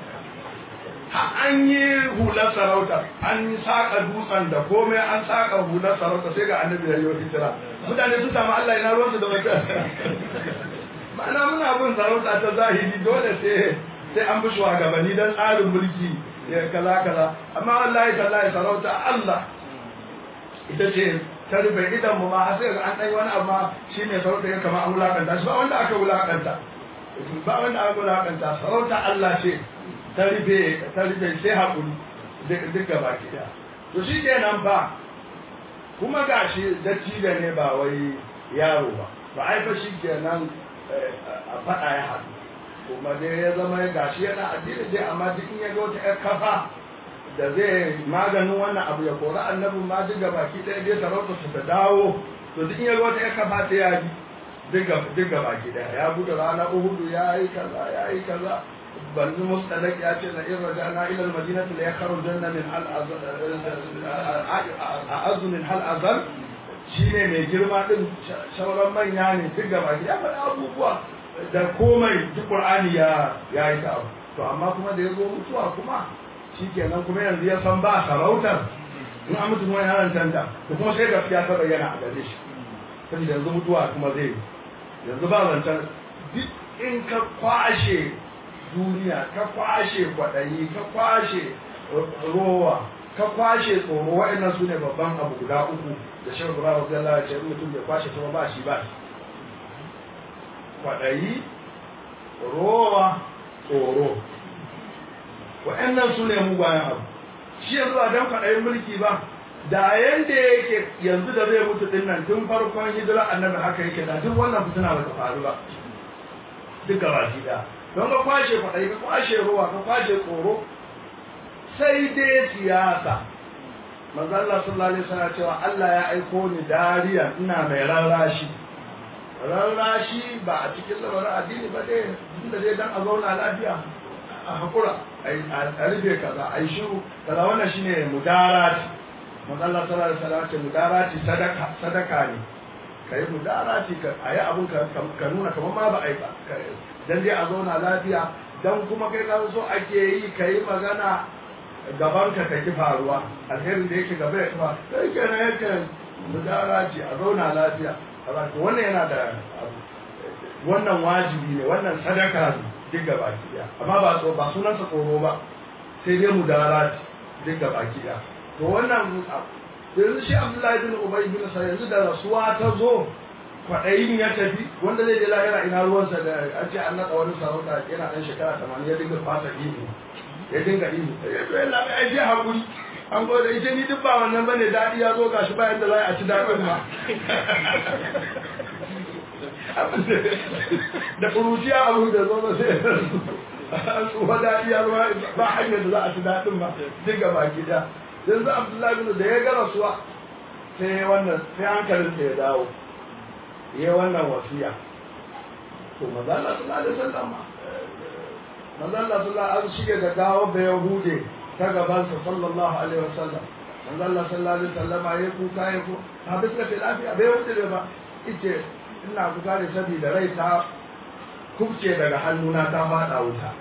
an yi hular sarauta an saka dutsen da komai an saka hular sarauta sai ga annabi ya yi hijira mutane su samu Allah ina ruwansu da wata ma'ana muna bin sarauta ta zahiri dole sai sai an bi shugabanni don tsarin mulki kaza kaza amma wallahi tallahi sarauta Allah ita ce ta rufe idan mu ma sai ga an dai wani amma shi ne sarauta ya kama an wulakanta shi ba wanda aka wulakanta ba wanda aka wulakanta sarauta Allah ce ta rufe ta rufe sai hakuri duka baki daya to shi kenan ba kuma gashi dattijo ne ba wai yaro ba ba ai fa shi kenan a faɗa ya haɗu kuma dai ya zama ya gashi yana addini dai amma duk in ya ga wata ƴar kafa da zai maganin wannan abu ya kori annabin ma duk baki ɗaya dai sarauta su ta dawo to duk in ya ga wata ƴar kafa ta ya bi duk baki ɗaya ya buɗe rana uhudu ya yi kaza ya yi kaza banzu mustalak ya ce na in rajana ila almadinati la yakhrujanna min hal azal min hal azal shine mai girma din sauran manya ne duk gaba ya faɗa abubuwa da komai duk qur'ani ya ya yi ta abu to amma kuma da ya zo mutuwa kuma shikenan kuma yanzu ya san ba sarautar in an mutu kuma yana tanta to kuma sai gaskiya ta bayyana a gare shi saboda yanzu mutuwa kuma zai yanzu ba zancen duk in ka kwashe duniya ka kwashe kwaɗayi ka kwashe rowa ka kwashe tsoro waɗannan su ne babban abu guda uku da shi gura wa zalla ya ce mutum bai kwashe kuma ba shi ba shi kwaɗayi rowa tsoro waɗannan su ne mugayen abu shi yanzu ba don kwaɗayin mulki ba da yanda yake yanzu da zai mutu din nan tun farkon hijira annabi haka yake da duk wannan fitina ba ta faru ba duka baki da don ka kwashe kwaɗayi ka kwashe ruwa ka kwashe tsoro sai dai siyasa manzo Allah sallallahu alaihi wasallam cewa Allah ya aiko ni dariya ina mai rarrashi rarrashi ba a cikin lamarin addini ba dai inda dai dan a zauna lafiya a hakura a rufe kaza a yi shiru kaza wannan shine mudarati manzo Allah sallallahu alaihi wasallam ce mudarati sadaka sadaka ne kai mudarati ka ayi abun ka ka nuna kamar ma ba ai ba dan dai a zauna lafiya dan kuma kai ka so ake yi kai magana gaban ka ta ki faruwa alherin da yake gaba ya kuma sai kenan yake mudarati a zauna lafiya kaza to wannan yana da wannan wajibi ne wannan sadaka ne duk gaba ki amma ba ba sunansa tsoro ba sai dai mudarati duk gaba ki to wannan yanzu shi abdullahi bin ubay bin sa yanzu da rasuwa ta zo kwaɗayin ya tafi wanda zai je lahira ina ruwansa da an ce an naɗa wani sarauta yana ɗan shekara tamanin ya dinga fasa ihu ya dinga ihu ya zo yana mai aiki haƙuri an gode ita ni duk ba wannan bane daɗi ya zo gashi bayan da za a ci daɗin ma da kuruciya abu da zo ba sai an tsufa daɗi ya zo ba hanyar da za a ci daɗin ma duk gaba gida yanzu abdullahi bin da ya ga rasuwa sai wannan sai hankalin ya dawo ya wannan wasiya to manzo Allah sallallahu alaihi wasallam manzo Allah sallallahu alaihi shige da gawo da yahude ta gaban sa sallallahu alaihi wasallam manzo Allah sallallahu alaihi wasallam ya kuka ya ku ha bisa da lafiya bai wuce ba ice ina kuka da saboda rai ta kubce daga hannuna ta fada wuta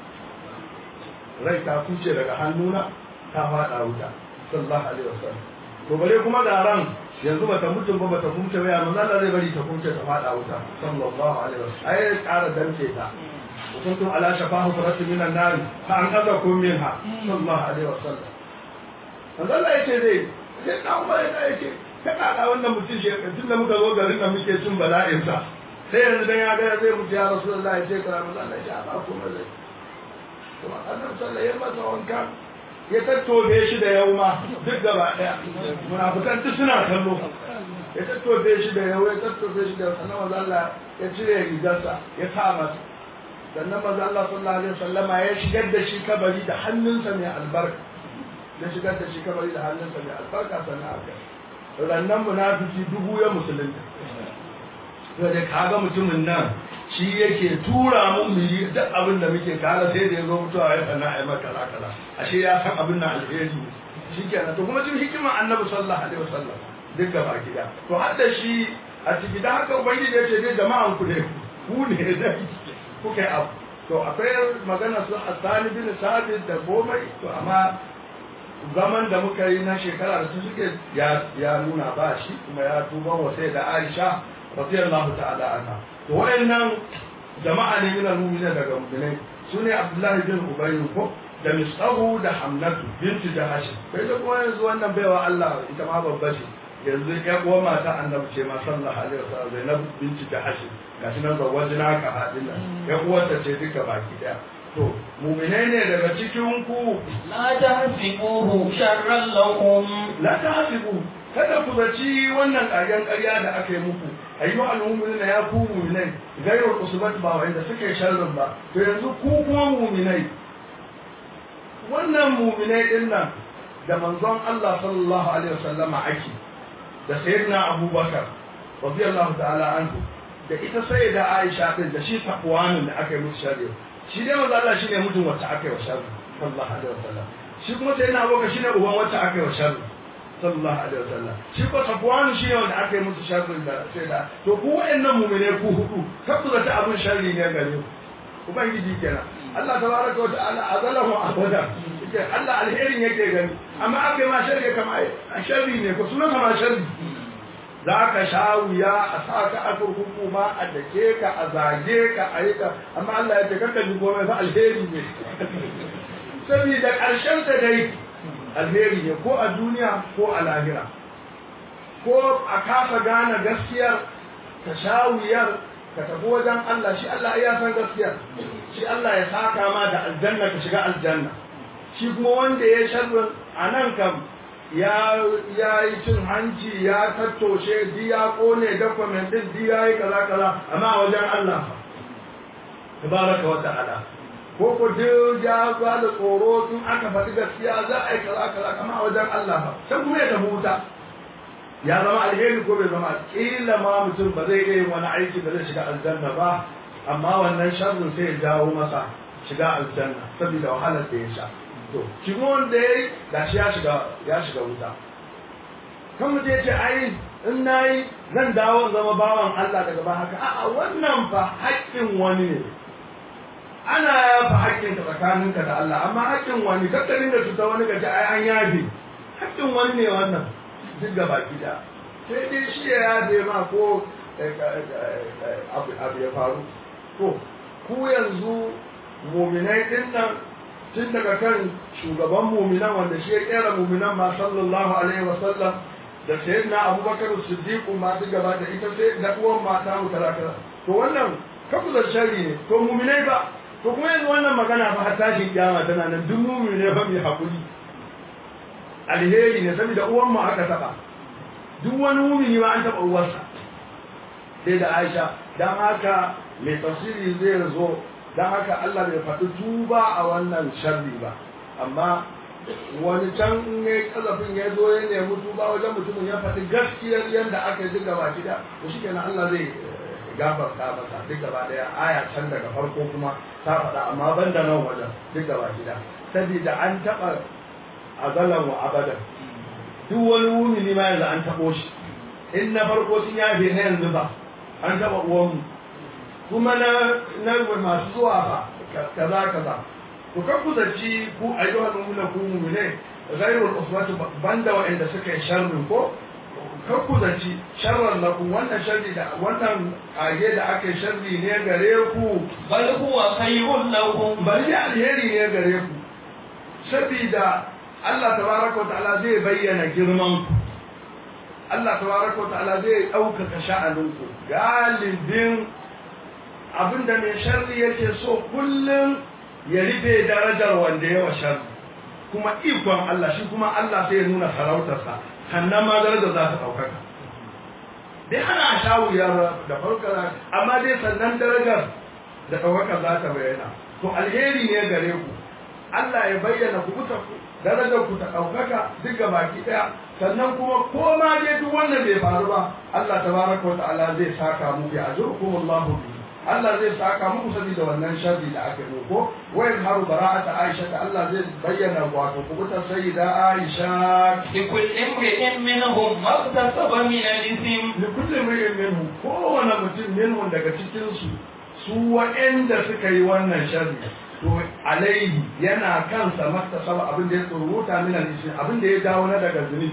rai ta kubce daga hannuna ta fada wuta sallallahu alaihi wasallam to bare kuma da ran yanzu bata mutum ba bata kumce ba yanzu Allah zai bari ta kumce ta fada wuta sallallahu alaihi wasallam ai ƙara dance ta kuntum ala shafahu faratin minan nar fa an kaza kum minha sallallahu alaihi wasallam manzo Allah yace dai sai dan ba ya yace kada da wannan mutum shi tun da muka zo garin da muke cin bala'in sa sai yanzu dan ya ga zai mutu ya rasulullahi sai kira manzo Allah ya ba ku mai to annabi sallallahu alaihi wasallam wanka ya tattobe shi da yau ma duk gaba daya munafikan duk suna kallo ya tattobe shi da yau ya tattobe shi da yau sannan manzo Allah ya cire rigarsa ya sa masa sannan manzo Allah sallallahu alaihi wasallama ya shigar da shi kabari da hannunsa mai albarka ya shigar da shi kabari da hannunsa mai albarka sannan aka rannan munafiki dubu ya musulunta sai da kaga mutumin nan shi yake tura mun mu yi duk abin da muke kala sai da ya zo mutuwa ya sana a yi maka kaza kaza ashe ya san abin na alheri shi kenan to kuma cikin hikimar annabi sallallahu alaihi wasallam duk gaba gida to har da shi a ciki da haka ubangiji ya ce dai jama'an ku ne ku ne da kuka yi abu to akwai magana su asali bin sabit da komai to amma zaman da muka yi na shekara da su suke ya nuna ba shi kuma ya tuba wa sai da Aisha radiyallahu ta'ala anha to wayannan jama'a ne min al-mu'minin daga mu'minai sune Abdullahi bin Ubay ko da Misahu da Hamnatu binti Jahash kai da kuma yanzu wannan baiwa Allah ita ma babba ce yanzu ya uwa mata annabi ce ma sallallahu alaihi wasallam Zainab binti Jahash gashi nan zawajina ka hadin nan ya uwarta ce duka baki daya to mu'minai ne daga cikin ku la tahsibuhu sharran lakum la tahsibu kada ku zaci wannan ƙaryan ƙarya da aka yi muku ayyu al-mu'minina ya ku mu'minai gairul usbat ba wanda suke sharrin ba to yanzu ku kuma mu'minai wannan mu'minai din nan da manzon Allah sallallahu alaihi wasallama ake da sayyidina Abubakar radiyallahu ta'ala anhu da ita sayyida Aisha din da shi takwanin da aka yi musu sharri shi dai manzo Allah shine mutum wacce aka yi wa sharri sallallahu alaihi wasallam shi kuma sayyidina Abubakar shine uban wacce aka yi wa sharri sallallahu alaihi wasallam shi ko takwanin shine wanda aka yi musu sharri da sayyida to ku wayannan mu'mine ku hudu kafu da ta abin sharri ne gare ku ubangiji kenan Allah tabaraka wa ta'ala azalahu abada yake Allah alherin yake gani amma aka yi ma sharri kama a sharri ne ko sunan ma sharri za ka sha wuya a sa ka a kurkuku ma a dake ka a zage ka a yi ka amma Allah ya ce kanka ji komai fa alheri ne saboda ƙarshen ta dai alheri ne ko a duniya ko a lahira ko a kasa gane gaskiyar ka sha wuyar ka tafi wajen Allah shi Allah ya san gaskiyar shi Allah ya saka ma da aljanna ka shiga aljanna shi kuma wanda ya sharrin a nan kam ya yi cin hanci ya tattoshe di ya kone document din di ya yi kaza kaza amma wajen Allah tabaraka wa ta'ala ko ko duk ya ba da tsoro tun aka faɗi gaskiya za a yi kaza kaza kama wajen Allah ba sai kuma ya tafi wuta ya zama alheri ko bai zama kila ma mutum ba zai iya yin wani aiki da zai shiga aljanna ba amma wannan sharrin sai ya jawo masa shiga aljanna saboda wahalar da ya sha to shi wanda ya yi gashi ya shiga ya shiga wuta kan mutum ya ce ai in na yi zan dawo zama bawan Allah daga ba haka a'a wannan fa haƙƙin wani ne ana yafa haƙƙin ka tsakaninka da Allah amma haƙƙin wani kakkarin da cuta wani gaji ai an yafe haƙƙin wani ne wannan duk gaba gida sai dai shi ya yafe ma ko abu ya faru to ku yanzu muminai din nan tun daga kan shugaban muminan wanda shi ya kera muminan ma sallallahu alaihi wa sallam da sayyidina abubakar siddiq ma duk gaba da ita sai da uwan mata mu kaza kaza to wannan kafu da sharri ne to muminai ba to kuma yanzu wannan magana fa har tashin kiyama tana nan duk mumine fa mai hakuri alheri ne saboda uwan mu aka taba duk wani mumini ma an taba uwarsa sai da Aisha dan haka mai tafsiri zai zo dan haka Allah bai faɗi tuba a wannan sharri ba amma wani can in ya kazafin ya zo ya nemi tuba wajen mutumin ya faɗi gaskiyar yadda aka yi duk gaba gida to shi kenan Allah zai gafarta masa duk gaba daya aya can daga farko kuma ta faɗa amma ban da nan wajen duk gaba gida saboda an taɓa azalan wa abadan duk wani mumini ma yanzu an taɓo shi in na farko sun yafe na yanzu ba an taɓa uwanmu kuma na na masu zuwa ba kaza kaza ku kan ku zaci ku ayyuhal mu'minu ku mu'mine ghairul uswati banda wa'anda suka yi sharrin ko kan ku zaci sharran lakum wannan sharri da wannan kage da aka yi sharri ne gare ku bal huwa khayrun lakum bari alheri ne gare ku saboda Allah tabaraka ta'ala zai bayyana girman ku Allah tabaraka ta'ala zai ɗaukaka sha'aninku galibin abinda mai sharri yake so kullum ya rufe darajar wanda yawa sharri kuma ikon Allah shi kuma Allah sai ya nuna sarautarsa sannan ma darajar za ta ɗaukaka dai ana sha wuya da farkar amma dai sannan darajar da ɗaukaka za ta bayyana to alheri ne gare ku Allah ya bayyana ku kuta darajar ku ta ɗaukaka duk baki ɗaya sannan kuma ko ma dai duk wannan bai faru ba Allah tabaraka wa ta'ala zai saka muku ya ajrukum Allahu bihi Allah zai saka muku saboda wannan sharri da aka yi ko wayan haru bara'ata Aisha da Allah zai bayyana wato kubutar sayyida Aisha li kulli imrin minhum maktasaba min al-ithm li kulli imrin minhum kowane mutum minhum daga cikin su su wa'anda suka yi wannan sharri to alaihi yana kansa maktasaba abin da ya tsoruta min al-ithm abin da ya dawo na daga zunubi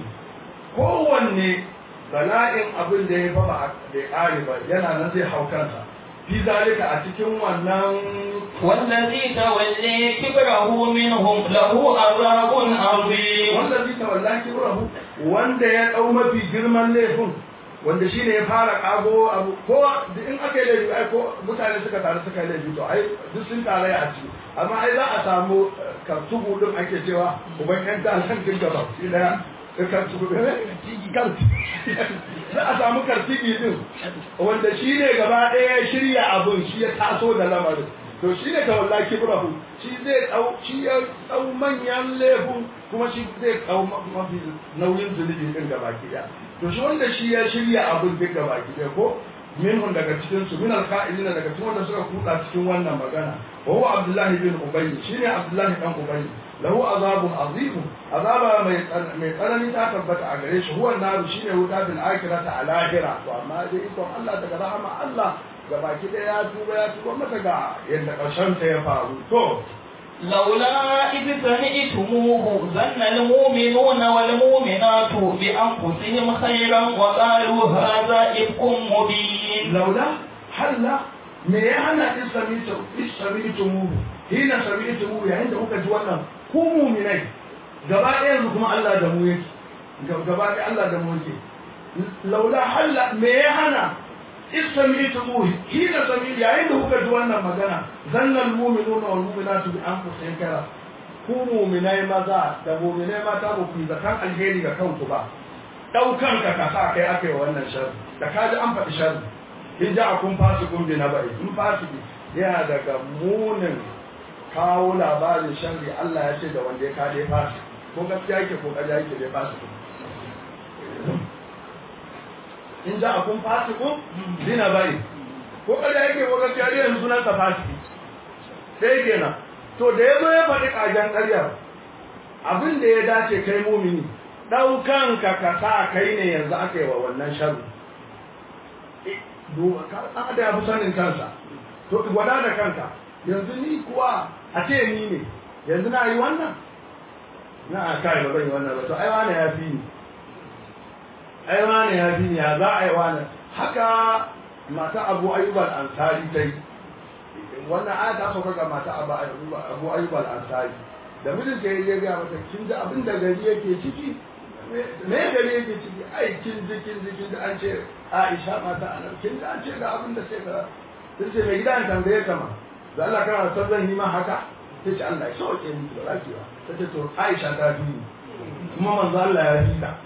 kowanne bala'in abin da ya fa ba da ƙare ba yana nan zai hau kansa fi zalika a cikin wannan wallazi tawalli kibrahu minhum lahu azabun azim wanda zai tawalla kibrahu wanda ya dau mafi girman laifin wanda shine ya fara kago abu ko in aka yi laifi ai ko mutane suka taru suka yi laifi to ai duk sun tare a ciki amma ai za a samu kartubu din ake cewa uban yan ta nan din gaba shi daya kartubu kan za a samu kartibi din wanda shi ne gaba ɗaya ya shirya abun shi ya taso da lamarin to shi ne tawalla kibrahu shi zai ɗau shi ya ɗau manyan laifin kuma shi zai ɗau mafi nauyin zunubi din gaba ɗaya to shi wanda shi ya shirya abun duk gaba ɗaya ko minhum daga cikin su min alqa'ilina daga cikin wanda suka kuda cikin wannan magana wa huwa abdullah bin ubay shine abdullah dan ubay lahu azabun azim azaba mai mai tsanani ta tabbata a gare shi huwa naru shine wuta bil akhirati al akhirah to amma dai ikon Allah daga rahama Allah ga baki da ya tuba ya tuba mata ga yadda karshen ta ya faru to لولا إذ سمعتموه ظن المؤمنون والمؤمنات بأنفسهم خيرا وقالوا هذا إفك مبين laula halla me ya hana in samitu in samitu mu hina samitu mu yayin da kuka ji wannan ku mu'minai gaba ɗaya yanzu kuma Allah da mu yake gaba ɗaya Allah da mu yake laula halla me ya hana in samitu mu hina samitu yayin da kuka ji wannan magana zannal mu'minuna wal mu'minatu bi anfusihim kara ku mu'minai maza da mu'minai mata ba ku yi zakan alheri ga kanku ba daukan ka ka sa kai aka yi wannan sharri da ka ji an faɗi sharri in ja akun fasikun bi na bai in fasiki yana daga munin kawo labarin sharri Allah ya ce da wanda ya kade fasik ko gaskiya yake ko ƙarya yake dai fasikun in ja akun fasikun bi na bai ko ƙarya yake ko gaskiya dai yanzu sunan sa fasiki sai kenan to da ya zo ya faɗi ƙagen ƙaryar abin da ya dace kai mumini ɗaukan ka ka sa kai ne yanzu aka yi wa wannan sharri ɗan da ya fi sanin kansa to gwada da kanka yanzu ni kuwa a ce ni ne yanzu na yi wannan na a kai ba zan yi wannan ba to ai wane ya fi ni ai wane ya fi ni ya za a yi wane haka mata abu ayyubal ansari ta yi wannan aya ta sauka ga mata abu ayyubal ansari da mijin ta yi ya gaya mata kin ji abin da gari yake ciki me gari yake ciki ai kin ji kin ji kin ji an ce Aisha mata anan kin ji an ce ga abin da sai ga sun ce mai gidan tambaye ka ma da Allah kana son zan yi ma haka sai ce Allah ya sauke ni ba zaki ba sai ce to Aisha ta fi ni kuma manzo Allah ya fi ta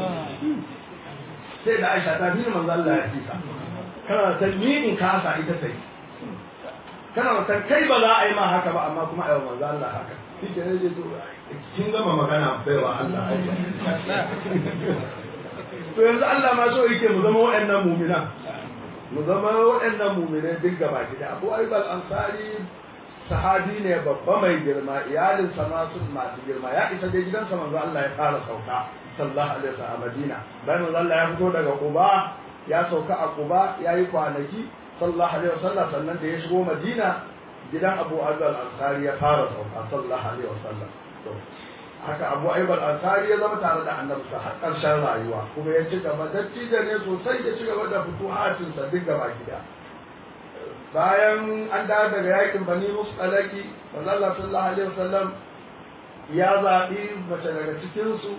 sai da Aisha ta fi ni manzo Allah ya fi ta kana san ni in kasa ita sai kana san kai ba za a yi ma haka ba amma kuma ayi manzo Allah haka shi ke ne to kin gama magana baiwa Allah to yanzu Allah ma so yake mu zama waɗannan mu'mina mu zama waɗannan mu'minai duk gaba gida Abu Ayyub al-Ansari sahabi ne babba mai girma iyalin sa ma sun masu girma ya isa dai gidansa manzo Allah ya fara sauka sallallahu alaihi wasallam a Madina bayan manzo Allah ya fito daga Quba ya sauka a Quba yayi kwanaki sallallahu alaihi wasallam sannan da ya shigo Madina gidan Abu Ayyub al-Ansari ya fara sauka sallallahu alaihi wasallam to haka Abu Ayyub al-Ansari ya zama tare da Annabi sa har karshen rayuwa kuma ya ci gaba dattijo ne sosai ya ci gaba da futuhatin sa duk gaba gida bayan an dawo daga yakin Bani Mustalaki manzo Allah sallallahu alaihi wasallam ya zaɓi mace daga cikin su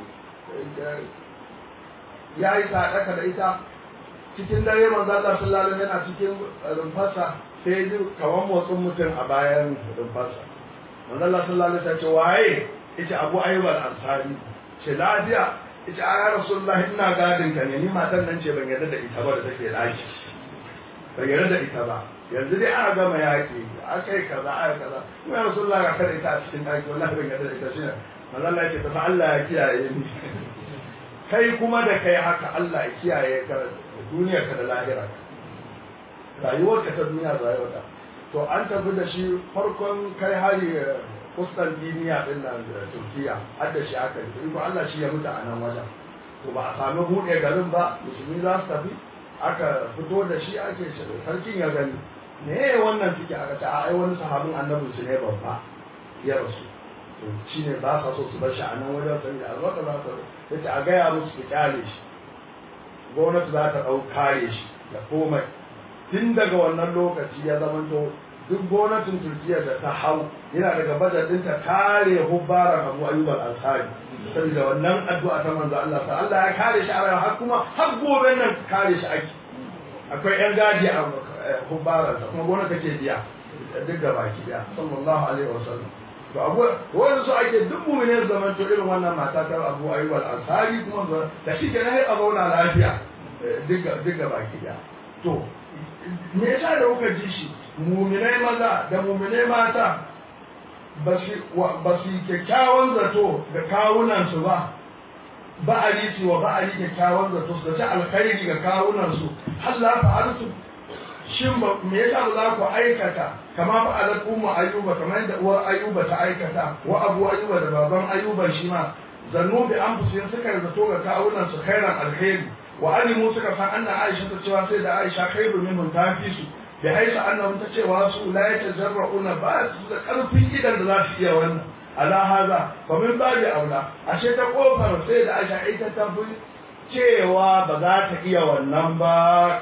ya yi sadaka da ita cikin dare manzo Allah sallallahu alaihi yana cikin rumfarsa sai ji kawan motsin mutum a bayan rumfarsa manzo Allah sallallahu alaihi ce waye ita Abu Ayyub al-Ansari ce lafiya ita ya Rasulullah ina gadin ka ne ni matan nan ce ban yarda da ita ba da take daki ban yarda da ita ba yanzu dai aka gama yaki akai kaza aka kaza kuma ya Rasulullah ga kada ita a cikin daki wallahi ban yarda da ita shine manzo Allah ya ce fa Allah ya kiyaye ni kai kuma da kai haka Allah ya kiyaye ka duniyar ka da lahira rayuwar ka ta duniya da rayuwar to an tafi da shi farkon kai hari kustan duniya din nan da Turkiya har da shi aka yi ko Allah shi ya mutu a nan wajen to ba a sami buɗe garin ba musulmi za su tafi aka fito da shi ake sarkin ya gani me wannan ciki aka ce ai wani sahabin annabin su ne babba ya rasu to shine ba sa so su bar shi a nan wajen sai da alwaka za ta yace a gaya musu su kyale shi gwamnati za ta ɗau kare shi da komai tun daga wannan lokaci ya zamanto duk gwamnatin turkiya da ta hau yana daga bajetin ta kare hubbaran abu ayyub al-ansari saboda wannan addu'a ta manzo Allah ta Allah ya kare shi a rayuwa har kuma har gobe nan kare shi ake akwai yan gadi a hubbaran sa kuma gwamnati take biya duk da baki daya sallallahu alaihi wasallam to abu wani su ake duk mumine zaman to irin wannan mata ta abu ayyub al-ansari kuma da shi kenan sai a zauna lafiya duk duk baki daya to me yasa da kuka ji shi muminai maza da muminai mata ba su kyakkyawan zato da kawunansu ba ba a riti wa ba a yi kyakkyawan zato su da ta alkhairi ga kawunansu har la fa'altu shin ba me yasa ba za ku aikata kama fa alat ummu ayyuba kamar yadda uwar ayyuba ta aikata wa abu ayyuba da baban ayyuba shi ma zannu bi anfusihim suka zato ga kawunansu khairan alkhairi wa alimu suka san anna aisha ta cewa sai da aisha khairu minhum ta fi su da haisa annahum ta cewa su la yatajarrauna ba su da karfin idan da za su iya wannan ala haza fa min babi aula ashe ta kofar sai da aisha ita ta fi cewa ba za ta iya wannan ba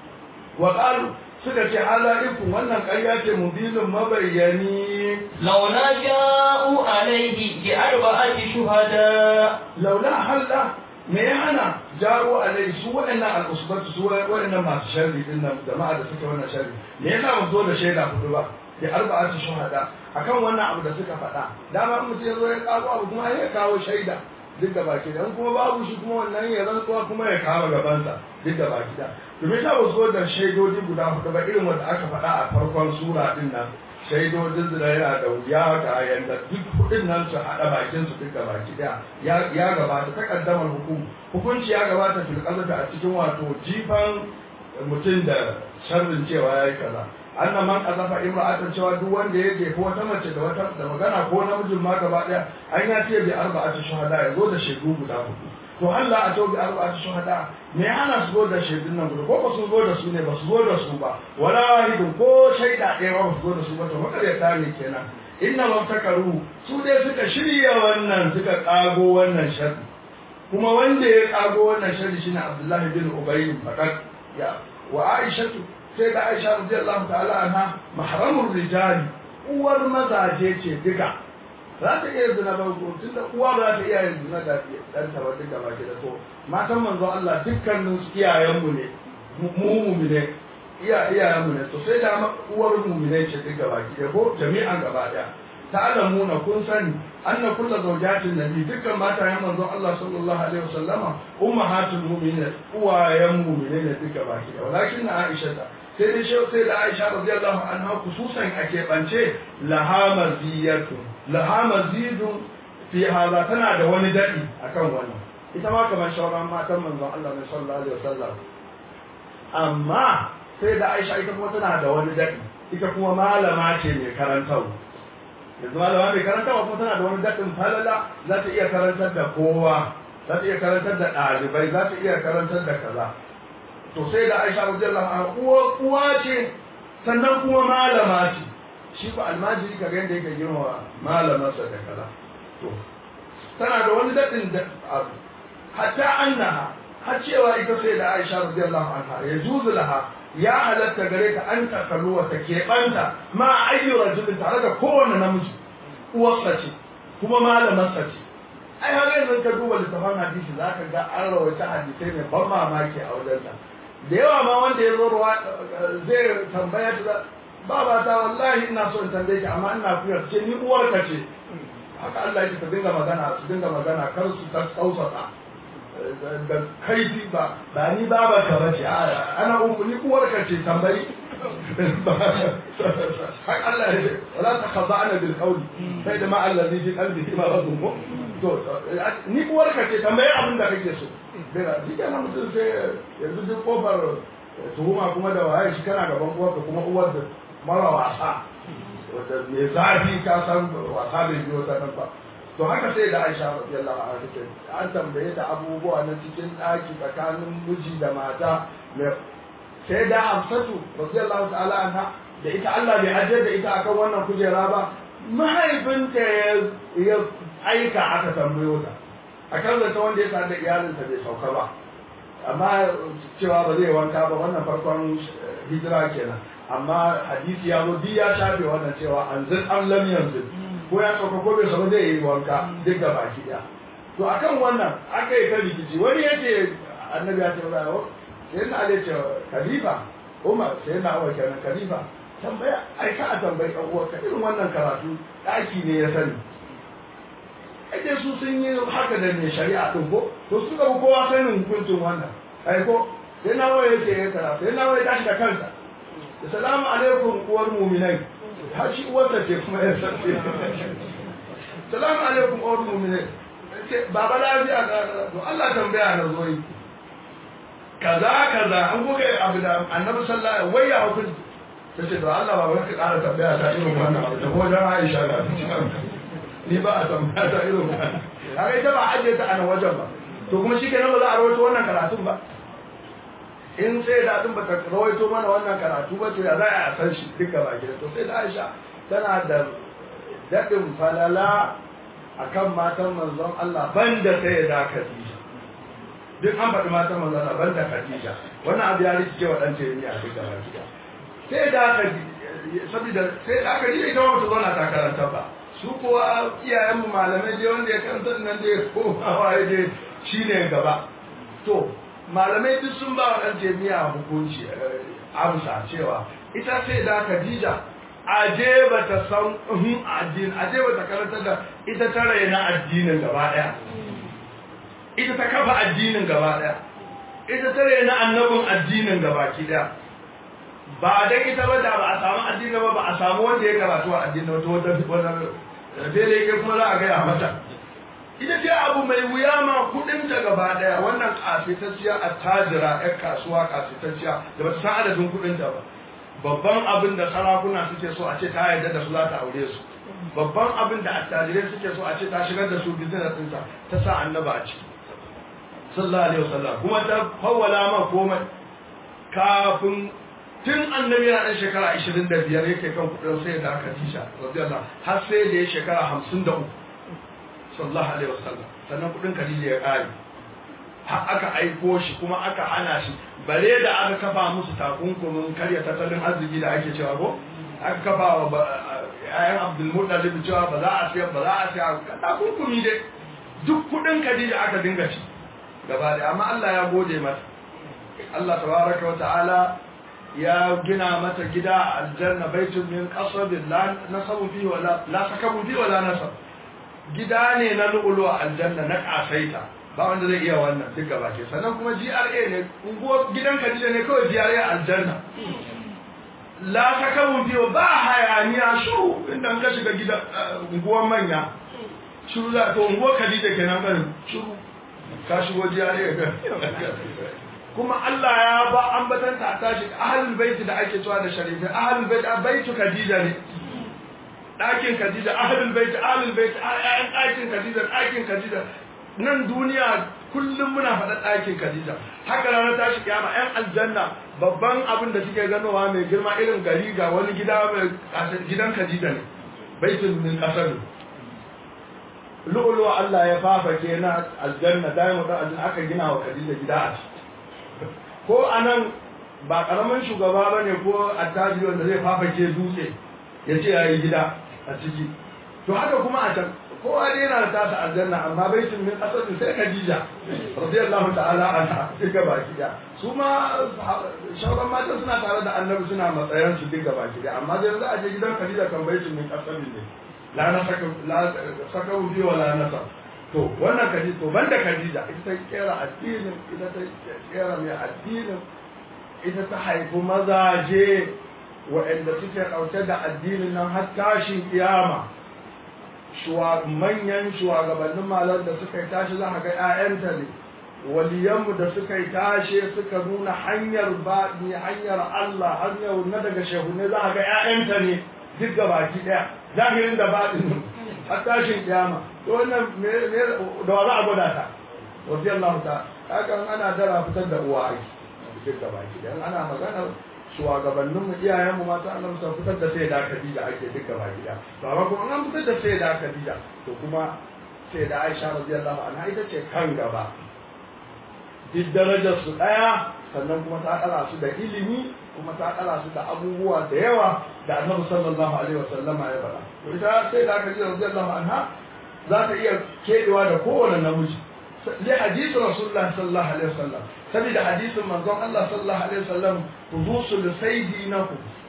wa qalu suka ce ala ikun wannan ƙarya ce mubinin mabayyani laula ja'u alaihi bi arba'ati shuhada laula halla me ya hana jaro alai su waɗannan al'usbatu su waɗannan masu sharri din nan jama'a da suke wannan sharri me yasa ba zo da shaida hudu ba da arba'atu shuhada akan wannan abu da suka faɗa dama in mutum ya zo ya kawo abu kuma ya kawo shaida duk da baki da kuma babu shi kuma wannan ya rantsuwa kuma ya kawo gabansa duk da baki da to me yasa ba zo da shaidodi guda hudu ba irin wanda aka faɗa a farkon sura din nan shaidodin da yana da wuya ga yanda duk hudun nan su haɗa bakin su duka baki daya ya gabata ta kaddamar hukum hukunci ya gabata fil qazata a cikin wato jifan mutum da sharrin cewa yayi kaza annan man qazafa imra'atan cewa duk wanda ya jefa wata mace da wata da magana ko namijin ma gaba daya an ya ce bi arba'ati shuhada ya zo da shaidu guda hudu to Allah a to bi arba'ati shuhada me ana su zo da shaidun nan guda ko ba su zo da su ne ba su zo da su ba wala wahidun ko shaida ɗaya ba su zo da su ba to makaryata ne kenan inna mabtakaru su dai suka shirya wannan suka kago wannan sharri kuma wanda ya kago wannan sharri shine Abdullahi bin Ubay fakat ya wa Aisha sai da Aisha radiyallahu ta'ala anha mahramur rijali uwar mazaje ce duka za ta iya zina ba tun da uwa ba za ta iya yin zina da ɗanta ba duka ba ke da to matan manzo Allah dukkanin su iyayenmu ne mu mu ne iya iyayenmu ne to sai da uwar mu ne ce duka ba ki ko jami'an gaba daya ta'lamuna kun sani anna kullu zawjatin nabi dukkan matayen manzon Allah sallallahu alaihi wasallama ummahatul mu'minin uwayen mu'minin ne duka ba ki walakin Aisha ta sai dai shi sai da Aisha radiyallahu anha kususan a keɓance laha maziyatu laha mazidun fi hada tana da wani dadi akan wannan ita ma kamar shauran matan manzon Allah ne sallallahu alaihi wasallam amma sai da Aisha ita kuma tana da wani dadi ita kuma malama ce mai karantarwa yanzu malama mai karantarwa kuma tana da wani dadin falala za ta iya karantar da kowa za ta iya karantar da ɗalibai za ta iya karantar da kaza to sai da Aisha radiyallahu anha uwa uwa ce sannan kuma malama ce shi ko almajiri kaga yanda yake girma malamarsa da kaza to tana da wani dadin da abu hatta annaha har cewa ita sai da Aisha radiyallahu anha ya juzu laha ya halatta gare ta an takaluwa ta keɓanta ma ayyu rajulin tare da kowane namiji uwarsa ce kuma malamarsa ce ai har yanzu ka duba littafin hadisi za ka ga an rawaita hadisai mai ban mamaki a wajensa da yawa ma wanda ya zo ruwa zai tambaya ta baba ta wallahi ina so in tambaye ki amma ina kuyar ce ni uwarka ce haka Allah ya ta dinga magana su dinga magana kar su ta tsausata da kaifi ba ba ni baba ka bace a ana uku ni uwarka ce tambayi haka Allah ya ce wala ta khaza'ana bil qawli sai da ma allazi fi qalbihi maradun ko to ni uwarka ce tambayi abin da kake so bera shi kenan mutum sai yanzu duk kofar tuhuma kuma da waye shi kana gaban uwarka kuma uwar da mara wasa wanda mai zafi ka san wasa bai biyo ta nan ba to haka sai da Aisha radiyallahu anha take an tambaye ta abubuwa na cikin daki tsakanin miji da mata sai da Hafsatu radiyallahu ta'ala anha da ita Allah bai ajiyar da ita akan wannan kujera ba mahaifinta ya aika aka tambayo ta akan zata wanda ya sa da iyalinsa bai sauka ba amma cewa ba zai wanka ba wannan farkon hijira kenan amma hadisi ya zo ya shafe wannan cewa an zin an lam yanzu ko ya sauka ko bai sauka zai yi wanka duk da baki daya to akan wannan aka yi ta rikici wani ya ce annabi ya ce ba sai na ale ce khalifa umar sai na awar kenan khalifa tambaya ai ka a tambayi ɗan uwarka irin wannan karatu ɗaki ne ya sani ake su sun yi haka da mai shari'a ɗin ko to su ga kowa sanin hukuncin wannan ai ko sai na waye yake ya karatu sai na waye tashi da kansa da salamu alaikum uwar muminai har shi uwarsa ce kuma ya san salamu alaikum uwar muminai ce baba lafiya ga to Allah tambaya na zo yi kaza kaza an kuka yi abu da annabi sallallahu alaihi wai ya hukunci ta ce to Allah ba ka ƙara tambaya ta irin wannan abu da ko dan Aisha ga ni ba a tambaya ta irin wannan kaga ita ba ajiye ta a nan wajen ba to kuma shi kenan ba za a rawaito wannan karatun ba in sai da tun ba ta rawaito mana wannan karatu ba to ya za a san shi duka ba gida to sai da Aisha tana da daɗin falala akan matan manzon Allah banda sai da Khadija duk an faɗi matan manzon Allah banda Khadija wannan abu ya rikice wa ɗan tayi a duka ba gida sai da Khadija saboda sai da Khadija ita ba ta zauna ta karanta ba su kuwa iyayenmu malamai dai wanda ya karanta nan dai koma waye dai shine gaba to malamai duk sun ba wa ɗan jami'a hukunci amsa cewa ita sai da Khadija aje ba ta san addini aje ba ta karanta da ita ta raina addinin gaba ɗaya ita ta kafa addinin gaba ɗaya ita ta raina annabin addinin gaba ki ɗaya ba dan ita ba da ba a samu addini ba ba a samu wanda ya karatu a addini wata wata wata dole ke kuma za a gaya mata ita ce abu mai wuya ma kudin ta gaba daya wannan kafitacciya a tajira yan kasuwa kafitacciya da bata san adadin kudin ta ba babban abin da sarakuna suke so a ce ta yarda da su za ta aure su babban abin da attajirai suke so a ce ta shigar da su business ɗinta ta sa annaba a ciki sallallahu alaihi wasallam kuma ta fawwala ma komai kafin tun annabi yana ɗan shekara 25 yake kan kudin sai da Khadija radiyallahu har sai da ya shekara 53 sallallahu alaihi wasallam sannan kudin Khadija ya kare har aka aiko shi kuma aka hana shi bare da aka kafa musu takunkumin karya tattalin arziki da ake cewa ko aka kafa wa ayan Abdul Muttalib cewa ba za a siya ba za a siya takunkumi dai duk kudin Khadija aka dinga ci gaba da amma Allah ya gode mata Allah tabaraka wa ta'ala ya gina mata gida a aljanna baitun min qasabin la nasabu fi wala la sakabu fi wala nasab gida ne na lu'ulu a aljanna na kasaita ba wanda zai iya wannan duk gaba ke sannan kuma GRA ne unguwar gidan Khadija ne kawai GRA aljanna la sakabu fi ba hayaniya shuru inda ka shiga gida unguwar manya shuru za to unguwar Khadija kenan kan shuru ka shigo GRA kuma Allah ya ba ambatanta a tashi ahlul baiti da ake cewa da sharifi ahlul baiti baitu Khadija ne ɗakin Khadija ahlul baiti ahlul baiti ayyan ɗakin Khadija ɗakin Khadija nan duniya kullum muna faɗa ɗakin Khadija haka ranar tashi kiyama ƴan aljanna babban abin da suke ganowa mai girma irin gari ga wani gida mai gidan Khadija ne baitul min qasar lu'ulu Allah ya fafake na aljanna daimu da aljanna aka gina wa Khadija gida a ciki ko anan ba karamin shugaba bane ko attajiri wanda zai fafake dutse ya ce yayi gida a ciki to haka kuma a can kowa dai yana da tasa aljanna amma baitin min asalin sai Khadija radiyallahu ta'ala anha duka baki da su ma shauran matan suna tare da annabi suna matsayan su duka baki da amma dai za a je gidan Khadija kan baitin min asalin ne la na saka la saka ubi wala nasa to wannan Khadija to banda Khadija ita ta kera addinin ita ta kera mai addinin ita ta haifi mazaje waɗanda suke ɗauke da addinin nan har tashin kiyama manyan shugabannin malar da suka yi tashi za a ga 'ya'yanta ne waliyanmu da suka yi tashe suka nuna hanyar baɗi hanyar Allah hanyar na daga shehunne za a ga 'ya'yanta ne duk ga baki ɗaya zahirin da baɗin har tashin kiyama to wannan da wa za a gwada ta wasu Allah ta haka ana dara fitar da uwa aiki duk ga baki ɗaya ana maganar shugabannin mu iyayen mu mata Allah su fitar da sai da Khadija ake duka ba gida to amma kuma an fitar da sai da Khadija to kuma sai da Aisha radiyallahu anha ita ce kan gaba duk darajar su daya sannan kuma ta kara su da ilimi kuma ta kara su da abubuwa da yawa da Annabi sallallahu alaihi wasallama ya faɗa to ita sai da Khadija radiyallahu anha za ta iya kedewa da kowane namiji li hadisi Rasulullah sallallahu alaihi wasallam saboda hadisin manzon Allah sallallahu alaihi wasallam tudusul saydinakum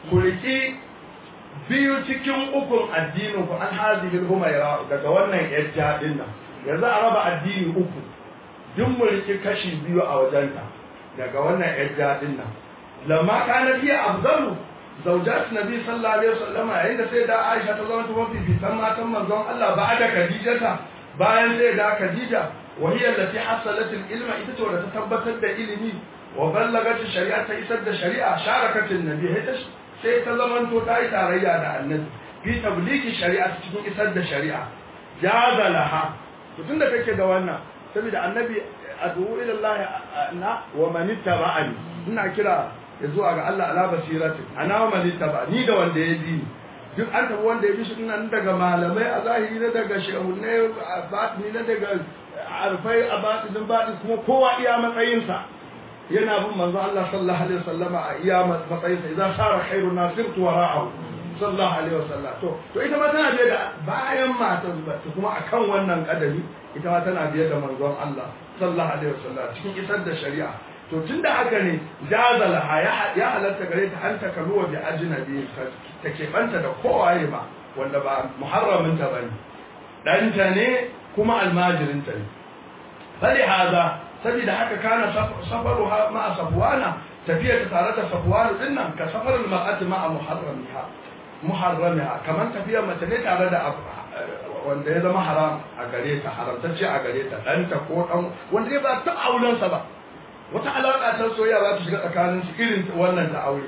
ku riki biyu cikin ukun addinin ku an hazihil humaira daga wannan yajja din nan yanzu a raba addini uku duk mu riki kashi biyu a wajenta daga wannan yajja din nan lamma kana fiye afdalu zaujat nabi sallallahu alaihi wasallam yayin da sai da Aisha ta zama tafi fitan matan manzon Allah ba da Khadijata bayan sai da Khadija wa hiya allati hasalat al-ilma ita ce wadda ta tabbatar da ilimi wa ballagat shari'a ta isar da shari'a sharakatin nabi sai ta zama to ta yi tarayya da annabi fi tabliki shari'a cikin isar da shari'a jaza laha to tunda kake da wannan saboda annabi adu ila Allah na wa man ittaba'ani ina kira ya zuwa ga Allah ala basiratin ana wa man ittaba ni da wanda ya bi duk an tabi wanda ya bi shi nan daga malamai a zahiri na daga shehunai a batini na daga arfai a batinin batin kuma kowa iya matsayinsa yana bin manzo Allah sallallahu alaihi wasallama a iya matsayinsa idan sara khairu nasirtu wara'ahu sallallahu alaihi wasallam to to ita ma tana biye da bayan matan ba kuma akan wannan kadari ita ma tana biye da manzon Allah sallallahu alaihi wasallam cikin isar da shari'a to tunda haka ne jazala ya halatta gare ta an takaluwa bi ajnabi ta keɓanta da kowaye ba wanda ba muharramin ta bane ɗanta ne kuma almajirinta ne fali haza saboda haka kana safaru ma safwana tafiya ta tare da safwanu din nan ka safarul mar'ati ma muharramiha muharramiha kamar tafiya mace ne tare da wanda ya zama haram a gare ta haramtacce a gare ta ɗanta ko ɗan wanda ya ba ta aulensa ba wata alaƙa ta soyayya za ta shiga tsakanin su irin wannan da aure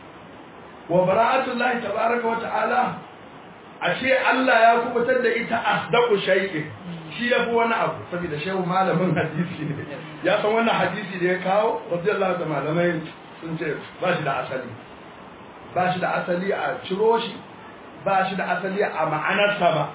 wa bara'atullahi tabaraka wa ta'ala ashe Allah ya kubutar da ita asdaqu shay'in shi yafi wani abu saboda shehu malamin hadisi ne ya san wannan hadisi da ya kawo radiyallahu da malamai sun ce ba shi da asali ba shi da asali a ciro shi ba shi da asali a ma'anarsa ba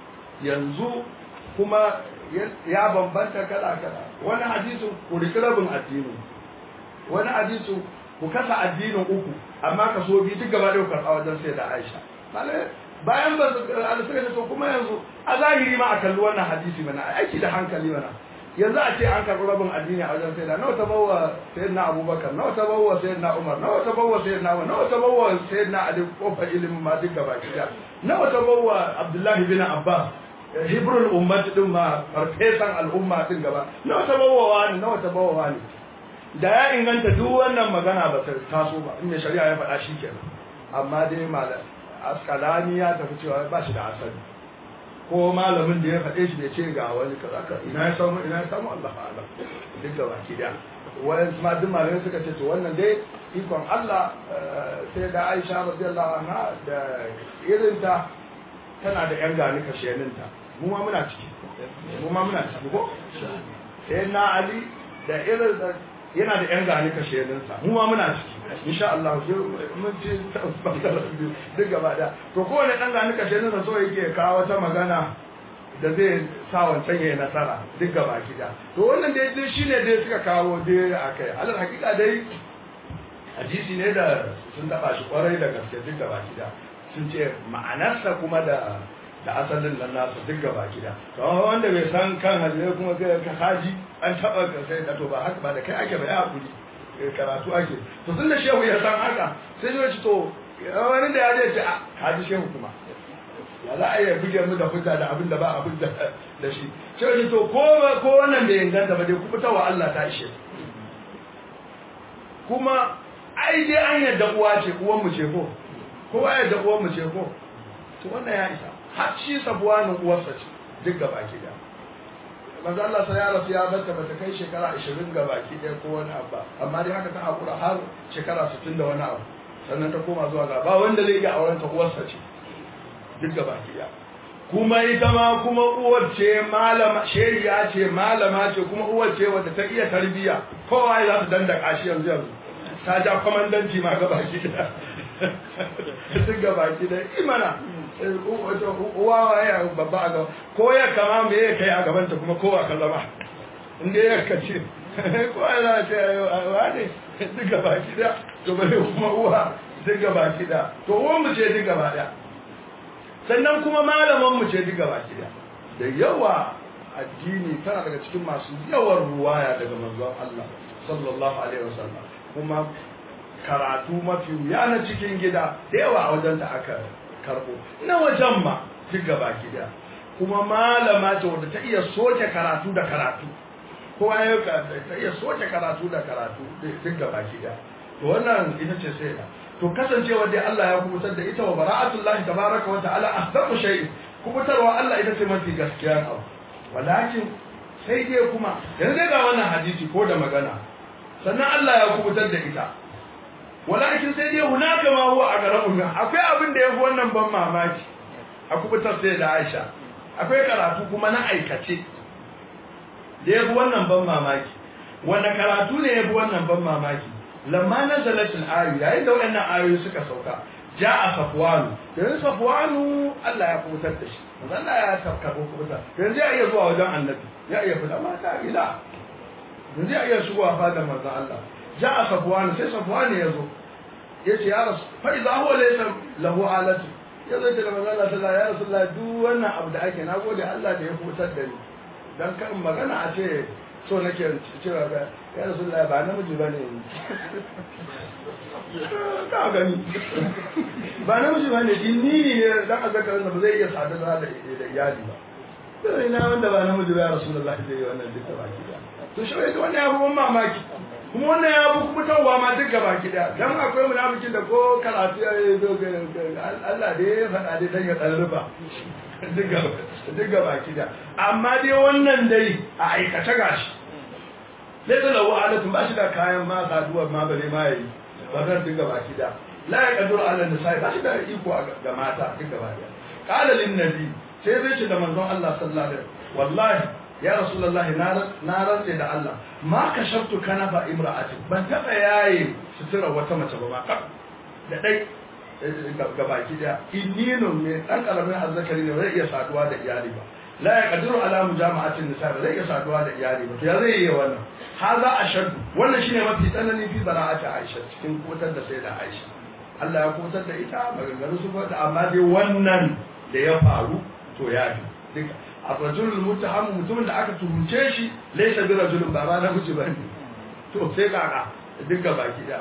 yanzu kuma ya bambanta kala kala wani hadisin ku riki rabin addini wani hadisin ku kasa addinin uku amma kaso biyu duk gaba ɗaya karɓa wajen sai da Aisha bayan ba suka to kuma yanzu a zahiri ma a kalli wannan hadisi mana aiki da hankali mana yanzu a ce an karɓi rabin addini a wajen sai da nawa ta bawa sayyidina Abubakar nawa ta bawa sayyidina Umar nawa ta bawa sayyidina Umar nawa ta bawa sayyidina Ali kofar ilimin ma duk gaba ɗaya nawa ta bawa Abdullahi bin Abbas hibrul ummati din ma farfesan al'umma din gaba nawa ta bawa ne nawa ta bawa ne da ya inganta duk wannan magana ba ta taso ba in shari'a ya faɗa shi kenan amma dai malam askalani ya tafi cewa ba shi da asali ko malamin da ya faɗe shi da ce ga wani kaza ka ina ya samu ina ya samu Allah Allah duk da baki da wayan ma duk malamai suka ce to wannan dai ikon Allah sai da Aisha radiyallahu anha da irinta tana da yan gani kasheninta mu ma muna ciki mu ma muna ciki ko sai na Ali da irin yana da yan gani kasheninsa mu ma muna ciki insha Allah mun ci duk gaba da to kowane dan gani kasheninsa so yake kawo wata magana da zai sa wancan yayi nasara duk gaba gida to wannan dai dai shine dai suka kawo dai akai alal hakika dai hadisi ne da sun taba shi kwarai da gaske duk gaba gida sun ce ma'anarsa kuma da da asalin nan nasa duk gaba gida to wanda bai san kan hadisi kuma sai ka haji an taba ka sai da to ba haka ba da kai ake ba ya hakuri karatu ake to tun da shehu ya san haka sai ya ce to wani da ya ce a haji shehu kuma ya za a iya buge mu da hujja da abin da ba abin da da shi shehu ce to ko ko wannan bai inganta ba dai ku wa Allah ta ishe kuma ai dai an yadda uwa ce uwan mu ce ko kowa ya yadda uwan mu ce ko to wannan ya isa har shi sabuwanin uwarsa ce duk gaba ki da manzo Allah sai ya rasu ya barta bata kai shekara 20 ga baki ɗaya ko wani abu amma dai haka ta hakura har shekara 60 da wani abu sannan ta koma zuwa ga ba wanda zai iya auren ta uwarsa ce duk ga baki ɗaya kuma ita ma kuma uwar ce malama sheriya ce malama ce kuma uwar ce wadda ta iya tarbiya kowa ya za ta dandaka shi yanzu yanzu ta ja kwamandanci ma ga baki ɗaya duk ga baki ɗaya imana uwa ya babba a gaba ko ya kama me ya kai a gabanta kuma kowa ka zama inda ya kace ko ya za ta wa ne duk gaba kida to bare kuma uwa duk gaba kida to uwan mu ce duk gaba daya sannan kuma malaman mu ce duk gaba kida da yawa addini tana daga cikin masu yawan ruwaya daga manzon Allah sallallahu alaihi wasallam kuma karatu mafi wuya na cikin gida da yawa a wajen da aka karbo na wajen ma duk gaba gida kuma malama ce wadda ta iya soke karatu da karatu kowa ya ta iya soke karatu da karatu duk gaba gida to wannan ita ce sai da to kasancewa dai Allah ya kubutar da ita wa bara'atullahi tabaraka wa ta'ala ahdamu shay'in kubutarwa Allah ita ce mafi gaskiya abu walakin sai dai kuma yanzu ga wannan hadisi ko da magana sannan Allah ya kubutar da ita walakin sai dai hunaka ma huwa a garabu min akwai abin da yafi wannan ban mamaki a kubutar sai da Aisha akwai karatu kuma na aikace da yafi wannan ban mamaki wanda karatu ne yafi wannan ban mamaki lamma nazalat al-ayu yayin da wannan ayoyi suka sauka ja'a safwanu yanzu safwanu Allah ya kubutar da shi manzo Allah ya tafka kubutar yanzu ya iya zuwa wajen annabi ya iya fada mata ila yanzu ya iya shigowa fadar manzo Allah ja'a safwanu sai safwanu ya zo yace ya rasu fa idza huwa laysa lahu alatu ya zo da manzo Allah sallallahu ya rasulullah duk wannan abu da ake nagode Allah da ya kubutar da ni dan kan magana a ce so nake cewa ga ya rasulullah ba namiji bane ka gani ba namiji bane jinni ne dan azzakarin da ba zai iya sadar da da iyali ba sai ina wanda ba namiji ba ya rasulullah zai yi wannan duka baki da to shi wai wannan ya fi mamaki kuma wannan ya fi kubutarwa ma duka baki da dan akwai munafikin da ko karatu ya yi zo ga Allah da ya faɗa dai dan ya tsarrufa duka baki da amma dai wannan dai a aikace gashi laisa lahu alatun ba shi da kayan ma saduwar ma bare ma yayi ba zan dinga baki da la ya kadur ala nisa'i ba shi da iko ga mata dinga baki qala lin nabi sai zai ce da manzon Allah sallallahu alaihi wallahi ya rasulullahi na rantse da Allah ma kashabtu kanafa imra'atin ban taba yaye sutura wata mace ba ma da dai ga baki da innino ne dan karamin azzakari ne zai iya saduwa da iyali ba la ya kadiru ala mujama'atin nisa ba zai iya saduwa da iyali ba to ya zai yi wannan haza ashaddu wannan shine mafi tsanani fi bara'ati Aisha cikin kutar da sai da Aisha Allah ya kutar da ita maganganu su da amma dai wannan da ya faru to ya fi duka ar-rajulul muttaham mutumin da aka tuhunce shi laysa bi rajulun ba ba namiji bane to sai kaka duka baki da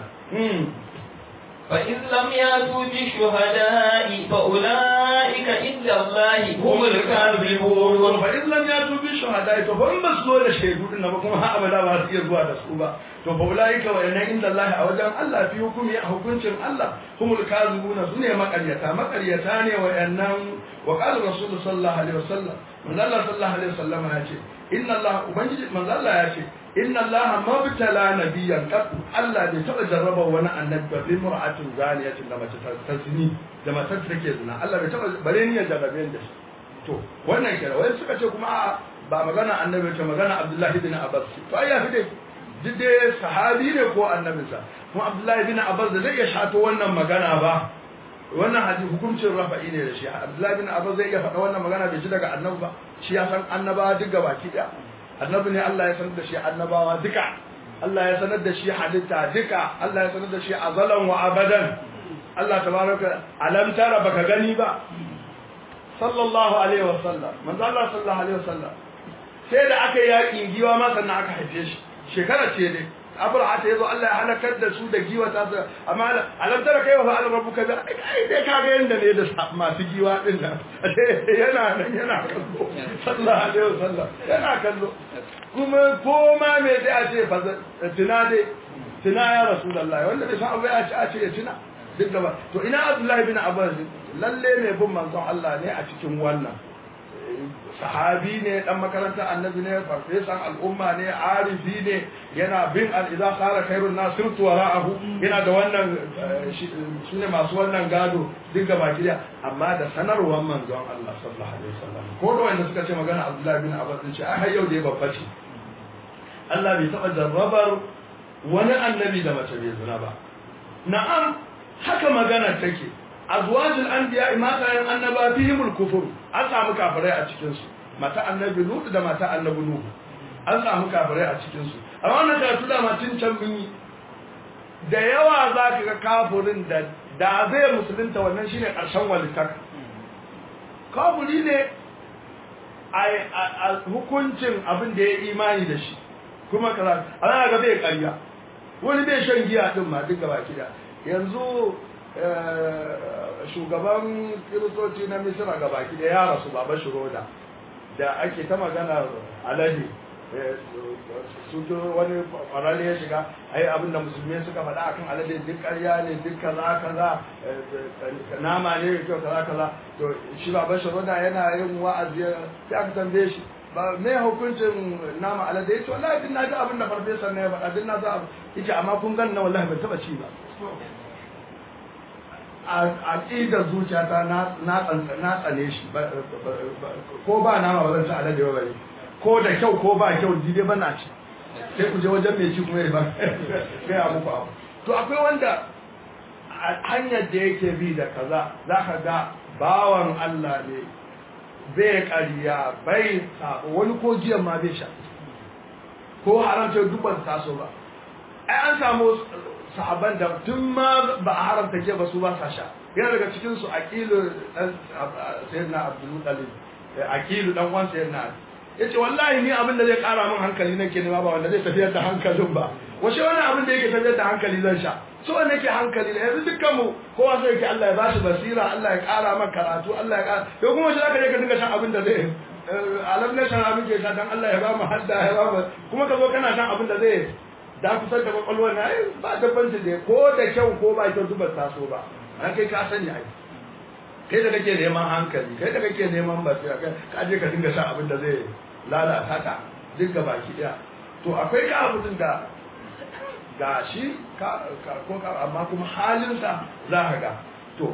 فإن لم يأتوا بالشهداء فأولئك عند الله هم الكاذبون fa in lam yatu bi shuhada to fa in bas zo da shaidu din ba kuma ha abada ba su iya zuwa da su ba to fa ulaika wa inna inda Allah a wajen Allah fi hukumi a hukuncin Allah humul kazibuna sune makaryata makaryata ne wa yannan wa qala rasul sallallahu alaihi wasallam manzo Allah sallallahu alaihi wasallam ya ce inna Allah ubangiji manzo Allah ya ce inna Allah mabtala nabiyyan qat Allah bai taba jarraba wani annabi ba bi mar'atin zaniyatin da mace ta zini da matar take zina Allah bai taba bare ni ya jarrabe da shi to wannan kira wai suka ce kuma a ba magana annabi ce magana Abdullahi bin Abbas to ai ya fi dai duk dai sahabi ne ko annabinsa kuma Abdullahi bin Abbas da zai iya shato wannan magana ba wannan hadisi hukuncin rafa'i ne da shi Abdullahi bin Abbas zai iya faɗa wannan magana bai ji daga annabi ba shi ya san annabawa duk gabaki daya annabi ne Allah ya sanar da shi annabawa duka Allah ya sanar da shi halitta duka Allah ya sanar da shi azalan wa abadan Allah tabaraka alam tara baka gani ba sallallahu alaihi wasallam manzo Allah sallallahu alaihi wasallam sai da aka yaƙin giwa ma sannan aka haife shi shekara ce dai abraha ta yazo Allah ya halakar da su da giwa ta su amma alam tara kai wa fa'al rabbuka da ai dai ka ga yanda ne da masu giwa din nan yana nan yana kallo sallallahu alaihi wasallam yana kallo kuma koma me dai a ce fa tuna dai tuna ya rasulullahi wanda bai san abu ya ce a ce ya tuna duk da ba to ina abdullahi bin abbas lalle mai bin manzon Allah ne a cikin wannan sahabi ne dan makarantar annabi ne farfesan al'umma ne arifi ne yana bin al-idza khara khairun nas sirtu wara'ahu yana da wannan shine masu wannan gado duk ga baki amma da sanarwar manzon Allah sallallahu alaihi wasallam ko da wanda suka ce magana abdullahi bin abbas din ce ai har yau da ya babba ce Allah bai taba jarrabar wani annabi da mace bai zina ba na'am haka magana take azwajul anbiya matayen annaba fihimul kufur an samu kafirai a cikin su mata annabi lut da mata annabi nuhu an samu kafirai a cikin su amma wannan karatu da matin can mun yi da yawa za ka ga kafirin da da zai musulunta wannan shine karshen walittaka kafiri ne a hukuncin abin da ya imani da shi kuma kaza ana ga zai karya wani bai shan giya din ma duka baki da yanzu shugaban kiristoci na misira ga baki da ya rasu baba shiroda da ake ta magana alade su wani kwararre ya shiga ai abin da musulmi suka faɗa akan alade duk ƙarya ne duk kaza kaza nama ne kyau kaza kaza to shi baba shiroda yana yin wa'azi ya aka tambaye shi ba me hukuncin nama alade yace wallahi din naji abin da farfesa ne ya faɗa din na za yace amma kun gan na wallahi ban taba ci ba a ƙidar zuciyata na tsane shi ko ba nama ba zan ci alade ba bane ko da kyau ko ba kyau dide ba na ci sai ku je wajen mai ci kuma ya ba gaya muku abu to akwai wanda hanyar da yake bi da kaza za ka ga bawan Allah ne bai ƙarya bai sabo wani ko jiyan ma bai sha ko haramta duk ba taso ba ai an samu sahaban da tun ma ba a haramta ke ba su ba sa sha yana daga cikin su aqilu dan sayyidina abdul muttalib aqilu dan uwan sayyidina yace wallahi ni abin da zai kara min hankali nake nema ba wanda zai tafiyar da hankalin ba washe wannan abin da yake tafiyar da hankali zan sha so wanda yake hankali ne yanzu dukkan mu kowa sai yake Allah ya bashi basira Allah ya kara man karatu Allah ya kara to kuma shi zaka je ka dinga shan abin da zai alam na shan abin ke sha dan Allah ya ba mu hadda ya ba mu kuma ka zo kana shan abin da zai da kusan da kwakwalwar na ai ba dabbanci da ko da kyau ko ba kyau dubar taso ba an kai ka sani ai kai da kake neman hankali kai da kake neman basira kai ka je ka dinga shan abin da zai lalata ka duk baki daya to akwai ka abin da ga shi ko amma kuma halinsa za ka ga to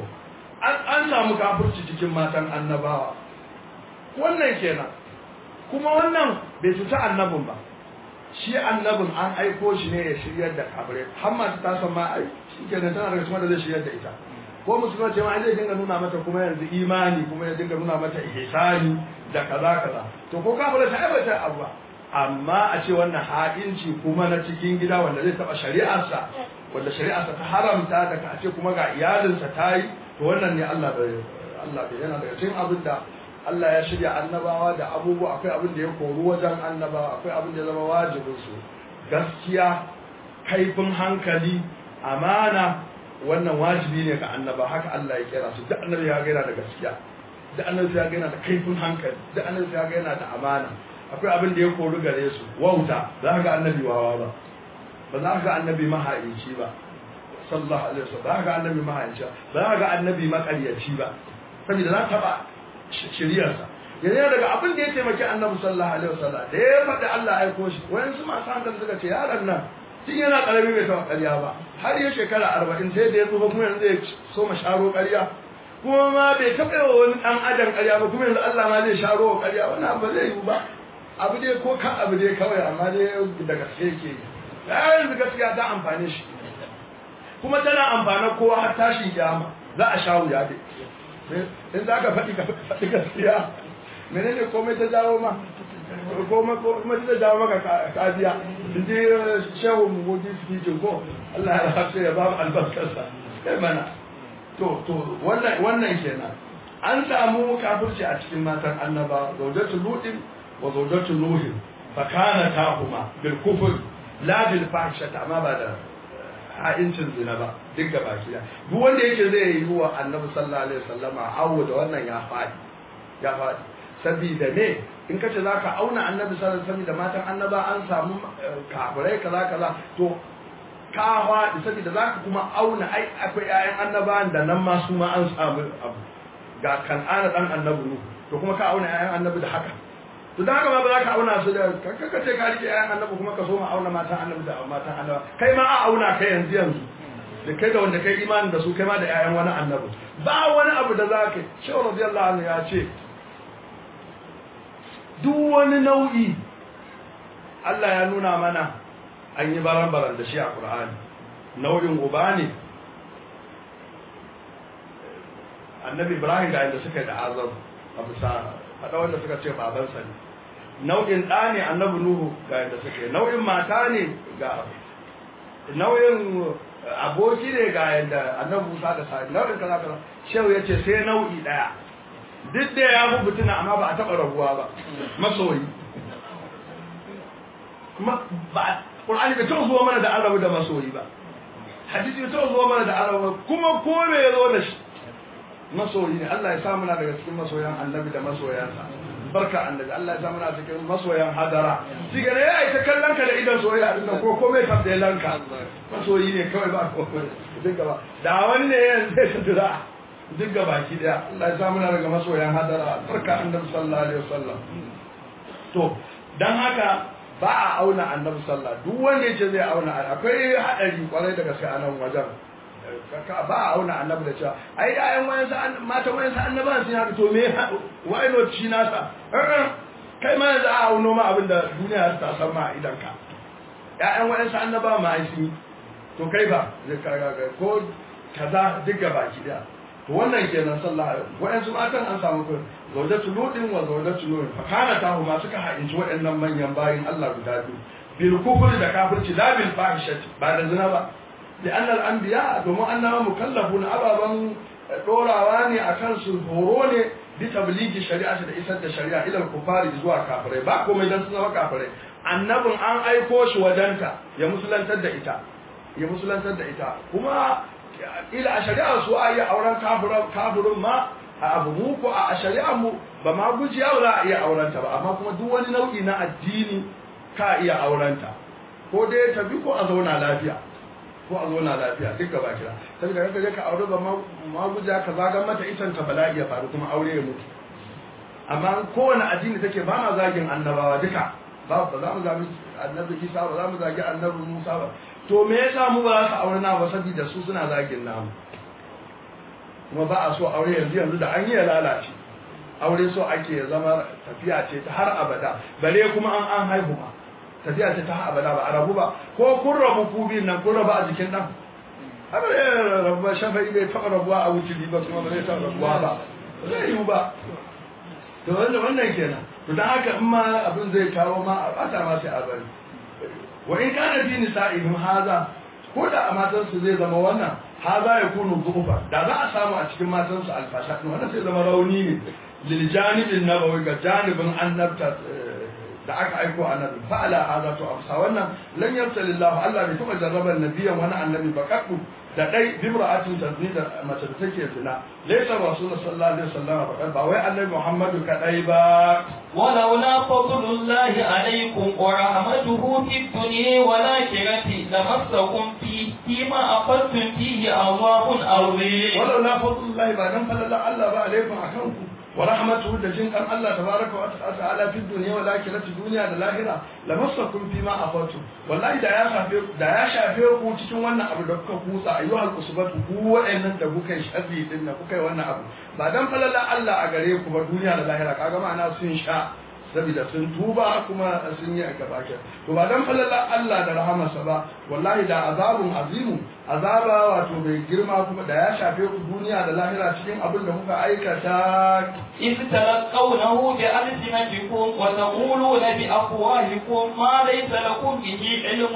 an samu kafirci cikin matan annabawa wannan kenan kuma wannan bai cuta annabin ba shi annabin an aiko shi ne ya shiryar da kafirai har masu ta san ma ai shi kenan tana daga cikin da zai shiryar da ita ko musulma ce ma zai dinga nuna mata kuma yanzu imani kuma ya dinga nuna mata ihsani da kaza kaza to ko kafirai ta aibata abu amma a ce wannan ha'inci kuma na cikin gida wanda zai taba shari'arsa wanda shari'arsa ta haramta da ka ce kuma ga iyalinsa ta yi to wannan ne Allah bai Allah bai yana daga cikin abin da Allah ya shirya annabawa da abubuwa akwai abin da ya koru wajen annabawa akwai abin da ya zama wajibin su gaskiya kaifin hankali amana wannan wajibi ne ga annaba haka Allah ya kera su duk annabi ya gaina da gaskiya duk annabi ya gaina da kaifin hankali duk annabi ya gaina da amana akwai abin da ya koru gare su wauta za ka ga annabi wawa ba ba za ka ga annabi mahaici ba sallallahu alaihi wasallam ba za ka ga annabi mahaici ba za ka ga annabi makaryaci ba saboda za ta ba shiriyarsa yanzu daga abin da ya taimaki annabi sallallahu alaihi wasallam da ya faɗi Allah ya aiko shi wayansu masu hankali suka ce yaron nan tun yana karami bai taɓa ƙarya ba har ya shekara arba'in sai da ya tsufa kuma yanzu ya so ma sharo ƙarya kuma ma bai taɓa yawa wani ɗan adam ƙarya ba kuma yanzu Allah ma zai sharo wa ƙarya wannan ba zai yiwu ba abu dai ko kan abu dai kawai amma dai da gaske yake ya yanzu gaskiya ta amfane shi kuma tana amfana kowa har tashin kiyama za a sha wuya dai in za ka faɗi ka faɗi gaskiya menene komai ta jawo ma komai ta jawo maka kajiya in ji shehu mugoji speaking ko Allah ya rahafe ya ba mu albarkarsa kai mana to to wannan wannan kenan an samu kafirci a cikin matan annaba zaujatu lutin wa zaujatu nuhin fa kana tahuma bil kufr la bil fahshata amma ba da ha'incin zina ba duk ga baki da duk wanda yake zai yi wa annabi sallallahu alaihi wasallama awo da wannan ya faɗi ya faɗi sabida me in ka ce zaka auna annabi sallallahu alaihi wasallam da matan annaba an samu kafirai kaza kaza to ka faɗi sabida zaka kuma auna ai akwai ƴaƴan annabawan da nan ma su ma an samu abu ga kan'ana dan annabi nu to kuma ka auna ƴaƴan annabi da haka to da haka ma ba za ka auna su da kanka ce ka rike ƴaƴan annabi kuma ka so ma auna matan annabi da matan annabi kai ma a auna kai yanzu yanzu da kai da wanda kai imani da su kai ma da ƴaƴan wani annabi ba wani abu da za ka shi radiyallahu anhu ya ce duk wani nau'i Allah ya nuna mana an yi baran-baran da shi a Qur'ani nau'in uba ne annabi Ibrahim ga yadda suka yi da azam a bisa faɗa wanda suka ce babansa ne nau'in ɗa ne annabi nuhu ga yadda suke nau'in mata ne ga nau'in aboki ne ga yadda annabi musa da sa'id nau'in kaza kaza shehu ya ce sai nau'i ɗaya duk da ya fi fitina amma ba a taɓa rabuwa ba masoyi kuma ba qur'ani bai taɓa zuwa mana da arabu da masoyi ba hadisi bai taɓa zuwa mana da arabu kuma ko me ya zo da shi masoyi ne Allah ya sa muna daga cikin masoyan annabi da masoyansa barka annabi Allah ya sa muna cikin masoyan hadara shi ga ne yayi ta kallon ka da idan soyayya din nan ko komai ta da lanka masoyi ne kawai ba komai duk gaba da wani ne yanzu zai tudura duk gaba ki daya Allah ya sa muna daga masoyan hadara barka annabi sallallahu alaihi wasallam to dan haka ba a auna annabi sallallahu duk wanda yace zai auna akwai hadari kwarai da gaske a nan wajen ka ba a auna annabi da cewa ai ayan wayansu matan wayansu annaban sun haka to me wai no ci nasa kai ma yanzu a auno ma abinda duniya ta san ma idan ka ƴaƴan wayansu annaba ma ai sun to kai ba zai kaga ko kaza duk baki daya to wannan kenan sallah wayansu matan an samu ko zawjatu ludin wa zawjatu nurin fa kana tahu ma suka hainci waɗannan manyan bayin Allah guda biyu bil kufri da kafirci la bil fahishati ba da zina ba لأن الأنبياء domin annaba mukallafun ababan dorawa ne akan su horo ne bi tabligi shari'a da isar da shari'a ila kufari zuwa kafirai ba komai dan sun zama kafirai annabin an aiko shi wajenta ya musulantar da ita ya musulantar da ita kuma ila a shari'a su a yi auren kafirin ma a abu mu ko a shari'a mu ba ma gujiya ba za a iya aurenta ba amma kuma duk wani nau'i na addini ka iya aurenta ko dai ta bi ko a zauna lafiya ko a zauna lafiya duk gaba kira sai da kaje ka aure ba ma guja ka zagan mata itan ta bala'i ya faru kuma aure ya mutu amma kowane addini take ba ma zagin annabawa duka ba ba za mu zagi annabi Isa ba za mu zagi annabi Musa ba to me yasa mu ba za su aure na ba saboda su suna zagin namu kuma ba a so aure yanzu yanzu da an yi ya lalace aure so ake ya zama tafiya ce ta har abada bale kuma an an haihu ma tafiya ce ta har abada ba a rabu ba ko kun rabu ku biyun nan kun rabu a jikin dan har ya rabu ba shafa'i bai taɓa rabuwa a wuce ba kuma ba zai taɓa rabuwa ba zai yiwu ba to wanda wannan kenan to dan haka in ma abin zai kawo ma a bata ma sai a bari wa in kana fi nisa'ihim haza ko da a matansu zai zama wannan haza ya kunu zufa da za a samu a cikin matansu alfasha wannan sai zama rauni ne lil janibin nabawi ga janibin annabta da aka aiko annabi fa ala hada to amsa wannan lan yabtalillahu Allah bai taba jarraban nabiyan wani annabi ba kaddu da dai bimra'atin tazni da mace da take zina laysa rasul sallallahu alaihi wasallam ba ba wai annabi Muhammadu kadai ba ولولا فضل الله عليكم ورحمته في الدنيا والآخرة لمسكم فيه فيما أخذتم فيه عذاب عظيم ولولا فضل الله ba dan falala Allah ba alaikum akanku wa rahmatuhu da jin kan Allah tabaraka wa ta'ala fi dunya wal akhirati duniya da lahira lamassakum fi ma afatu wallahi da ya shafe da ya shafe ku cikin wannan abu da kuka kusa ayyuhal usbatu ku wa'annan da kuka yi sharri din da kuka yi wannan abu ba dan falala Allah a gare ku ba duniya da lahira kaga ma'ana sun sha saboda sun tuba kuma sun yi a gaba to ba dan falala Allah da rahamarsa ba wallahi da azabun azimu azaba wato bai girma kuma da ya shafe ku duniya da lahira cikin abin da kuka aikata إذ تلقونه بألسنتكم وتقولون بأفواهكم ما ليس لكم به علم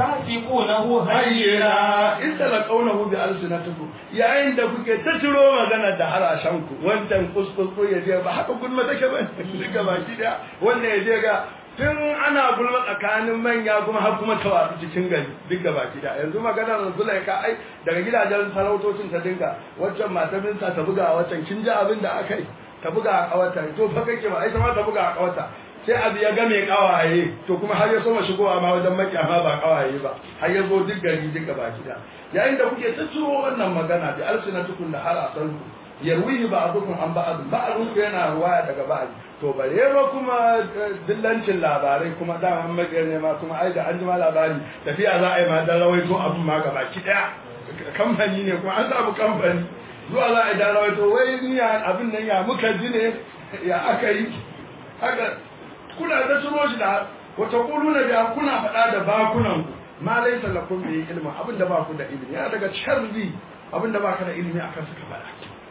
وتحسبونه هينا hayyana in talaqawnahu bi alsinatikum yayin da kuke ta ciro magana da harashen ku wancan kuskus ya je ba haka gulma take ba duka baki da wanda ya je ga tun ana gulma tsakanin manya kuma har kuma ta wasu cikin gari duk da baki da yanzu maganar Zulaika ai daga gidajen sarautocin ta dinga waccan matar minsa ta buga waccan kin ji abin da aka yi ta buga a kawata to fa kake ba ai ta ma ta buga a kawata sai abu ya game kawaye to kuma har ya soma shigowa ma wajen makiyama ba kawaye ba har ya zo duk gari duk baki da yayin da kuke ta ciro wannan magana bi alsinatukum da har asan yarwihi ba'dukum an ba'd ba'dun yana ruwaya daga ba'd to bare ba kuma dillancin labarai kuma da an magana ne ma kuma ai da an ji ma labari tafiya za a yi ma dan rawaito abun ma gaba ki daya kamfani ne kuma an samu kamfani zuwa za a yi dan rawaito wai ni ya abin nan ya muka ji ne ya aka yi haka kuna da turo shi da wata kuluna da kuna faɗa da bakunan ku ma laisa lakum bi ilmin abin da ba ku da ilimi yana daga sharri abin da baka da ilimi akan suka faɗa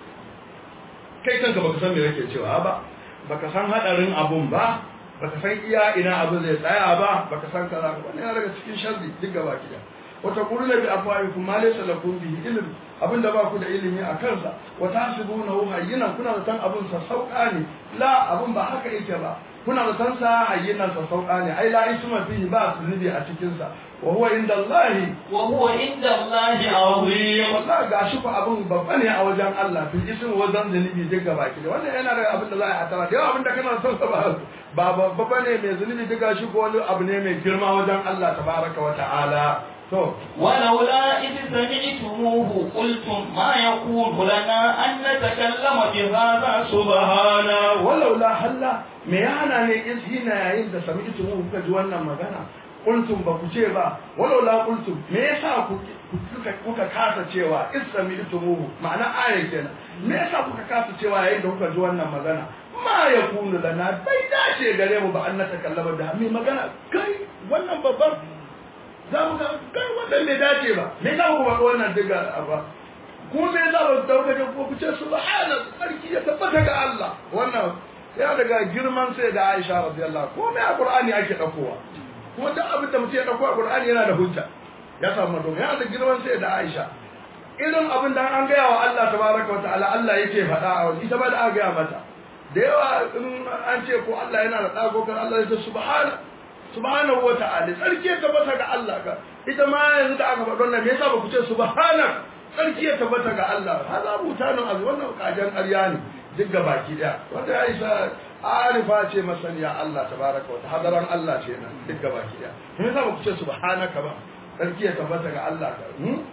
kai kanka baka san me yake cewa ba baka san hadarin abun ba baka san iya ina abin zai tsaya ba baka san kaza ba wannan yana daga cikin sharri duk gaba ki da wata kuluna bi afwahikum ma laysa lakum bihi ilm abinda ba ku da ilimi a kansa wa tahsibunahu hayyinan kuna da san abin sa sauka ne la abin ba haka yake ba kuna da san sa hayyinan sa sauka ne ai la isma fihi ba zunubi a cikin sa wa huwa inda Allah wa huwa inda Allah azim wallahi gashi ku abun babba ne a wajen Allah fil ism wa zan zunubi duk gaba ki wannan yana da abin da za a hatara da yawa abin da kana son sa ba ba babba ne mai zunubi duk gashi ko wani abu ne mai girma wajen Allah tabaraka wa ta'ala to ولولا إذ سمعتموه قلتم ما يكون لنا أن نتكلم بهذا subhana walaula halla me yana ne in hina yayin da sami'tu mu kuka ji wannan magana qultum ba ku ce ba walaula qultum me yasa ku kuka kuka kasa cewa in sami'tu mu ma'ana aya kenan me yasa kuka kasa cewa yayin da kuka ji wannan magana ma yakunu lana bai dace gare mu ba an na takallama da mai magana kai wannan babban za mu ga kai wannan bai dace ba me yasa ku ba wannan diga ba ko me za mu dauka da ko ku ce subhana sarki ya tabbata ga Allah wannan ya daga girman sai da Aisha radiyallahu ko me a Qur'ani ake dakowa kuma duk abin da mutum ya dauko a Qur'ani yana da hujja ya samu don ya da girman sai da Aisha irin abin da an gaya wa Allah tabaraka wa ta'ala Allah yake faɗa a wani ita ba da aka gaya mata da yawa in an ce ko Allah yana da ɗago kan Allah ya ce subhana subhanahu wa ta'ala tsarki ya tabbata ga Allah ka ita ma yanzu da aka faɗo nan me yasa ba ku ce subhana tsarki ya tabbata ga Allah hada mutanen azu wannan kajan ƙarya ne duk ga baki daya wanda ya isa arifa ce masaniya Allah tabaraka wa ta'ala hadaran Allah ce nan duk ga baki daya me yasa ba ku ce subhanaka ba tsarki ya tabbata ga Allah ka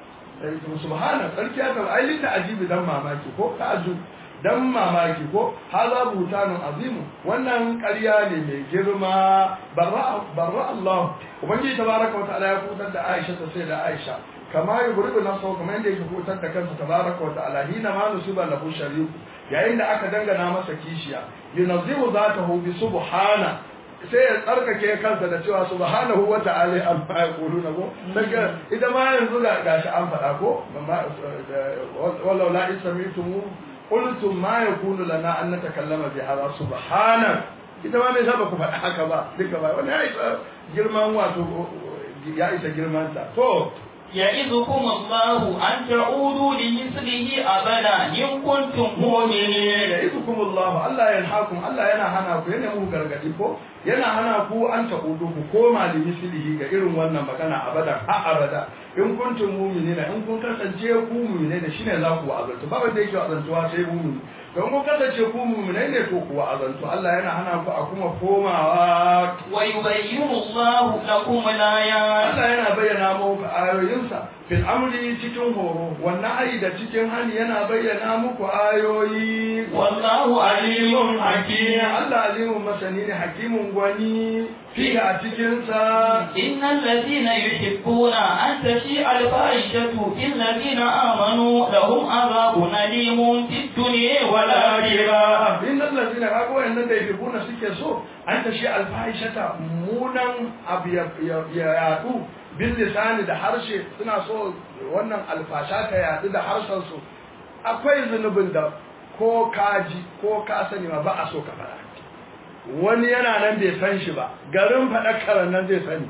subhana tsarki ya tabbata ai linda ajibi dan mamaki ko ta'ajjub dan mamaki ko haza butanun azimu wannan ƙarya ne mai girma barra barra Allah ubangiji tabaraka wa ta'ala ya kutar da Aisha ta sai da Aisha kama yuridu nafsahu kamar yadda yake kutar da kansa tabaraka wa ta'ala hina ma nusiba lahu shariku yayin da aka dangana masa kishiya yunazzihu zatahu bi subhana sai ya tsarkake kansa da cewa subhanahu wa ta'ala amma yaquluna ko daga idan ma yanzu ga gashi an faɗa ko wallau la isami'tumu qultum ma yakunu lana an natakallama bi hadha subhana ita ma me saba ku faɗa haka ba duka ba wannan ya isa girman wato ya isa girman ta to يعظكم الله أن تعودوا لمثله أبدا إن كنتم مؤمنين يعظكم الله الله ينهاكم الله yana hana ku yana muku gargadi ko yana hana ku an ta'udu ku koma da mislihi ga irin wannan magana abada ha abada in kuntum mu'minina in kun kasance ku mu'minai shine za ku azantu ba wanda yake azantuwa sai mu'mini don kun kasance ku mu'minai ne to ku azantu Allah yana hana ku a kuma komawa wa yubayyinu Allahu lakum al-ayat Allah yana bayyana muku ayoyinsa fil amri cikin horo wannan ayi da cikin hani yana bayyana muku ayoyi wallahu alimun hakim Allah alimun masani ne hakimun gwani fiye a cikinsa innal ladina yuhibbuna an tashi al-fahishatu fil ladina amanu lahum adhabun alimun fid dunya wal akhirah innal ladina kago wannan da yuhibbuna suke so an tashi al-fahishata munan abu ya yadu bil lisani da harshe suna so wannan alfasha ta yadu da harshen su akwai zunubin da ko kaji ko ka sani ma ba a so ka fara wani yana nan bai san shi ba garin faɗa nan zai sani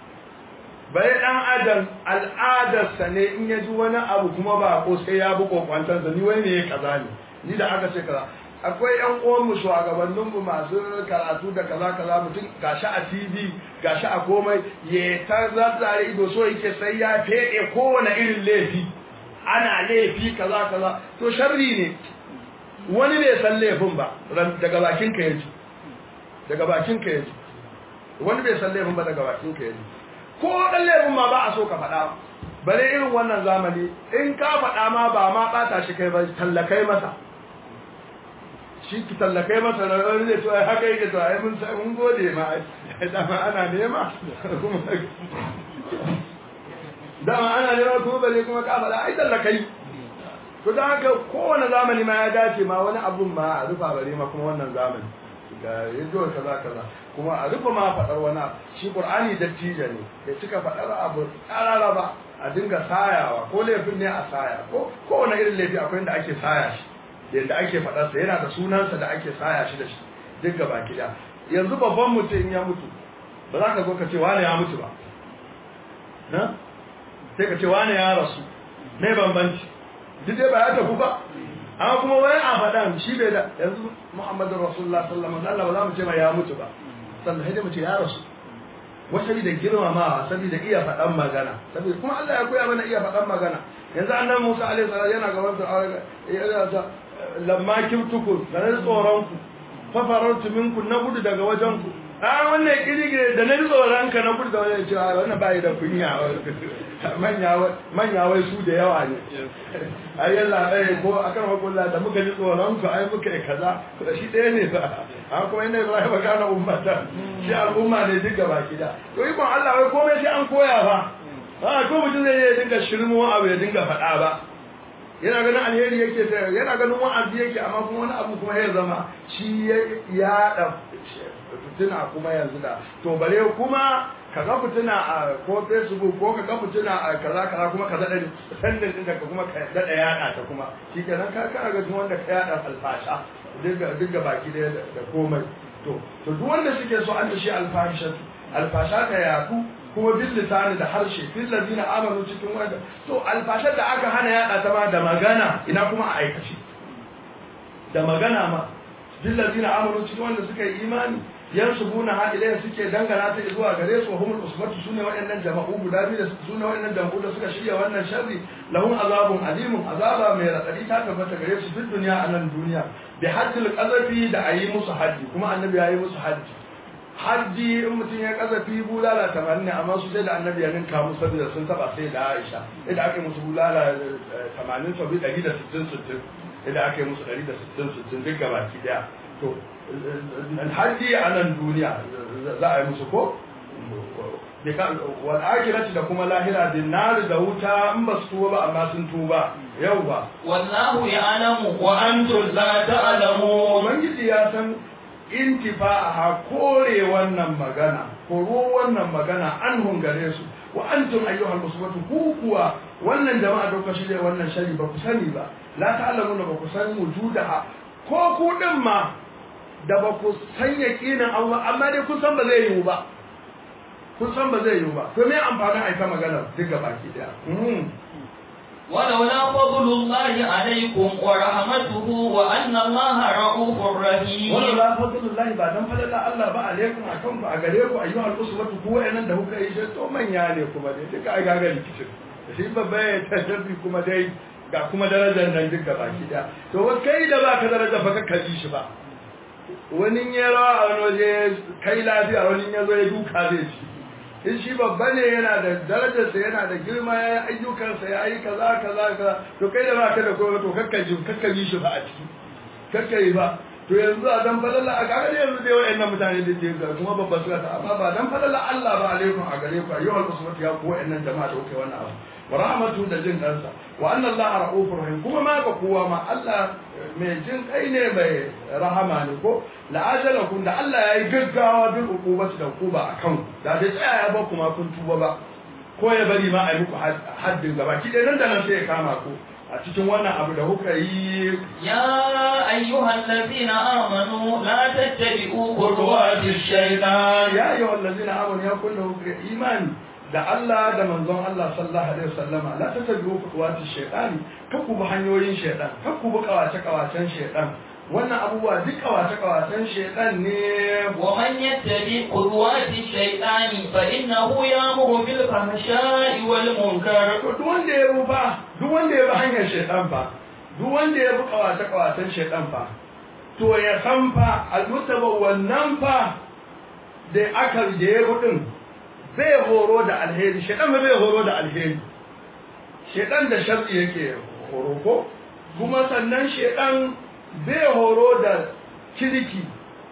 bai ɗan adam al'adarsa ne in ya ji wani abu kuma ba ko sai ya bi kokwantarsa ni wani ne ya kaza ne ni da aka ce kaza akwai yan uwanmu shugabanninmu masu karatu da kaza kaza mutum gashi a tv gashi a komai ya ta zazzare ido so yake sai ya feɗe kowane irin laifi ana laifi kaza kaza to sharri ne wani bai san laifin ba daga bakin ka yaji daga bakin ka yaji wani bai san laifin ba daga bakin ka yaji ko dan laifin ma ba a so ka faɗa bare irin wannan zamani in ka faɗa ma ba ma ɓata shi kai ba tallakai masa shi ki tallakai masa da wani zai to ai haka yake to ai mun sai mun gode ma dama ana nema kuma dama ana nema kuma bare kuma ka faɗa ai tallakai to da haka kowane zamani ma ya dace ma wani abun ma a rufa bare ma kuma wannan zamani ga yadda kaza kaza kuma a rufa ma faɗar wani shi qur'ani dattijo ne ya cika faɗar abu tsarara ba a dinga sayawa ko laifin ne a saya ko kowane irin laifi akwai inda ake saya shi yadda ake faɗarsa yana da sunansa da ake saya shi da shi duk gaba gida yanzu babban mutum ya mutu ba za ka zo ka ce wane ya mutu ba na sai ka ce wane ya rasu ne bambanci duk dai ba ya tafi ba amma kuma wai a faɗan shi bai da yanzu Muhammadu Rasulullah sallallahu alaihi wasallam ba za mu ce ma ya mutu ba sannan sai dai mu ce ya rasu wasu da girmamawa saboda iya faɗan magana saboda kuma Allah ya koya mana iya faɗan magana yanzu annabi Musa alaihi salam yana gaban Fir'auna yana ta lamma kibtukum da na tsoron ku fa farartu minkum na gudu daga wajen ku a wannan kirige da na tsoron ka na gudu da wajen cewa wannan bai da kunya manya manya wai su da yawa ne ai yalla eh ko akan hukulla da muka ji tsoron ku ai muka yi kaza shi ɗaya ne ba an kuma inda Ibrahim kana ummata shi al'umma ne duk gaba kida to ikon Allah wai komai sai an koya ba a ko mutum zai dinga shirmo abu ya dinga faɗa ba yana ganin alheri yake ta yana ganin wa'azi yake amma kuma wani abu kuma ya zama shi ya da fitina kuma yanzu da to bare kuma ka ga fitina a ko facebook ko ka ga fitina a kaza kaza kuma ka zaɗa sandin ɗinka ka kuma ka daɗa yaɗa ta kuma shi kenan ka kana ga wanda ka yaɗa alfasha duk ga baki da da komai to to duk wanda suke so an da shi alfasha alfasha ta yaku kuma bil lisani da harshe fil ladina amanu cikin wanda to alfashar da aka hana yaɗa ta ma da magana ina kuma a aikace da magana ma bil ladina amanu cikin wanda suka yi imani yansubuna ha ilayhi suke dangana ta zuwa gare su humul usbatu sune waɗannan jama'u guda biyu da sune waɗannan jama'u da suka shirya wannan sharri lahum azabun alimun azaba mai radadi ta tabbata gare su duk duniya a nan duniya bi haddil qazafi da ayi musu haddi kuma annabi yayi musu haddi haddi in mutum ya kazafi bulala tamanin ne amma su sai da annabi ya ninka musu saboda sun taba sai da Aisha idan aka yi musu bulala tamanin sabi ɗari da sittin sittin idan aka yi musu ɗari da sittin sittin duk gabaki daya to alhaji a nan duniya za a yi musu ko wal akhirati da kuma lahira din nar da wuta in ba su tuba ba amma sun tuba yau ba wallahu ya'lamu wa antum la ta'lamun ubangiji ya san intifa'a kore wannan magana koro wannan magana an hungare su wa antum ayyuhal muslimatu ku kuwa wannan jama'a da kuka shirya wannan shari ba ku sani ba la ta'lamuna ba ku san wujudaha ko ku din ma da ba ku san yaƙinin Allah amma dai kun san ba zai yiwu ba kun san ba zai yiwu ba to me amfanin aika magana duka baki daya ولولا فضل الله عليكم ورحمته وأن الله رؤوف رحيم ولولا فضل الله ba dan falala Allah ba alaikum akan ku a gare ku ayyuhal uswatu ku wa'annan da kuka yi shi to manya ne kuma dai duka ai gaga rikicin shi babba ya tashabbi kuma dai ga kuma darajar nan duka baki daya to kai da baka daraja ba ka kaji shi ba wani ya rawa a wani waje kai lafiya wani ya zo ya duka zai ci in shi babba ne yana da darajarsa yana da girma ya yi ayyukansa ya yi kaza kaza kaza to kai da baka da kowa to kakkaji kakkaji shi ba a ciki kakkaji ba to yanzu a dan falalla a kaga yanzu dai wayannan mutane da ke kuma babba suka ta amma ba dan falalla Allah ba alaikum a gare ku ayyuhal usmatu ya ku wayannan jama'a da kuke wannan abu wa rahmatu da jin kansa wa anna Allah ra'ufur rahim kuma ma ga kowa ma Allah mai jin kai ne mai rahama ne ko la'ajalakum da Allah ya yi gaggawa bil uqubati da uquba akan da bai tsaya ya ba kuma kun tuba ba ko ya bari ma a yi muku haddin gaba ki nan da nan sai ya kama ku a cikin wannan abu da kuka yi يا أيها الذين آمنوا لا تتبعوا خطوات الشيطان ya yi wallazina amanu ya kullu imani da Allah da manzon Allah sallallahu alaihi wasallama la tattabi'u khutuwati shaytani kakku bi hanyoyin shaytan kakku bi kawace kawacen shaytan wannan abubuwa duk kawace kawacen shaytan ne ومن يتبع خطوات الشيطان فإنه يأمر بالفحشاء والمنكر to duk wanda ya bi fa duk wanda ya bi hanyar shaytan fa duk wanda ya bi kawace kawacen shaytan fa to ya san fa almutaba wannan fa da aka da ya bi din bai horo da alheri shaytan bai horo da alheri shaytan da sharri yake horo ko kuma sannan shaytan bai horo da kirki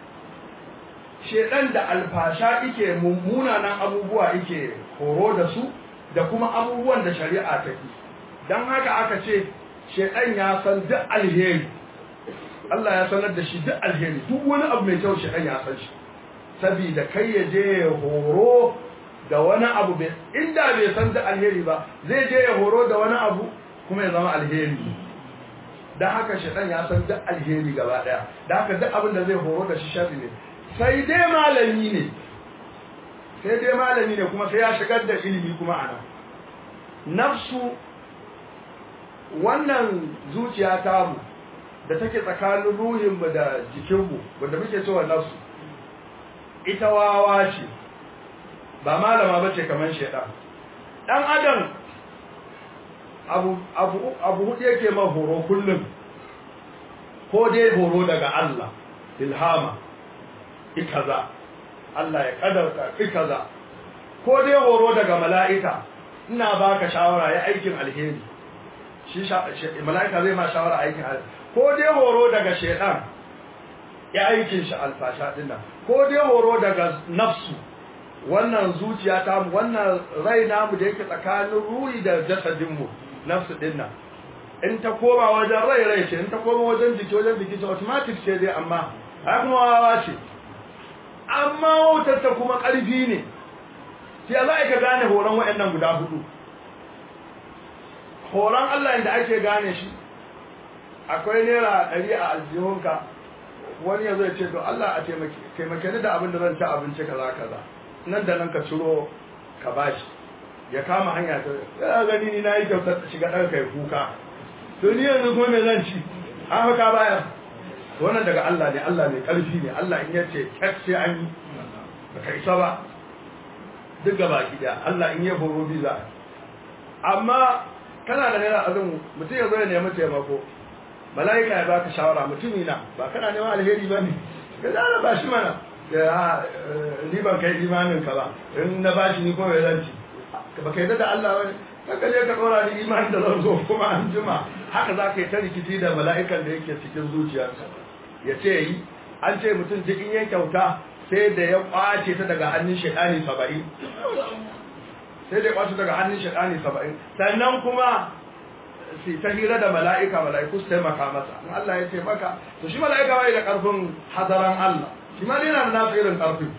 shedan da alfasha ike mummunanan abubuwa ike horo da su da kuma abubuwan da shari'a ta yi don haka aka ce shedan ya san duk alheri Allah ya sanar da shi duk alheri duk wani abu mai kyau shedan ya san shi saboda kai ya je ya horo da wani abu bai inda bai san duk alheri ba zai je ya horo da wani abu kuma ya zama alheri don haka shedan ya san duk alheri gaba daya don haka duk abin da zai horo da shi sharri ne sai dai malami ne sai dai malami ne kuma sai ya shigar da ilimi kuma a nan nafsu wannan zuciya tamu da take tsakanin ruhinmu da jikinmu wanda muke cewa nasu ita wawa ce ba malama ba ce kamar shaidan dan adam abu abu abu hudu yake ma horo kullum ko dai horo daga Allah ilhama ikaza Allah ya kadarta ikaza ko dai horo daga mala'ika ina baka shawara ya aikin alheri shi mala'ika zai ma shawara aikin alheri ko dai horo daga shaidan ya aikin shi alfasha dinnan ko dai horo daga nafsu wannan zuciya ta mu wannan rai namu da yake tsakanin ruhi da jasadin mu nafsu dinnan in ta koma wajen rai rai ce in ta koma wajen jiki wajen jiki ce automatic ce dai amma ai kuma wawa ce amma wautar ta kuma ƙarfi ne sai za ka gane horon waɗannan guda hudu horon Allah inda ake gane shi akwai naira ɗari a aljihunka wani ya zai ce to Allah a taimake ni da abin da zan ci abinci kaza kaza nan da nan ka ciro ka bashi ya kama hanya ta ya gani ni na yi kyautar shiga ɗan kai kuka to ni yanzu kuma me zan ci an haka baya wannan daga Allah ne Allah ne ƙarfi ne Allah in yace kyat sai an yi baka isa ba duk gaba ki da Allah in ya horo bi za amma kana da naira azumi mutum ya zo ya nemi taimako mala'ika ya baka shawara mutumi na ba kana neman alheri ba ne ka zara ba shi mana ya ni ban kai imanin ka ba in na ba shi ni kuma ya zanci ba kai da Allah ba ne ka je ka dora ni imanin da zan zo kuma an jima haka za ka yi ta rikici da mala'ikan da yake cikin zuciyarka ya ce yi an ce mutum duk in ya kyauta sai da ya kwace ta daga hannun shaitani saba'in sai da ya kwace daga hannun shaitani saba'in sannan kuma su ta hira da mala'ika mala'iku su taimaka masa in Allah ya taimaka to shi mala'ika bai da karfin hadaran Allah shi ma yana da nasu irin karfi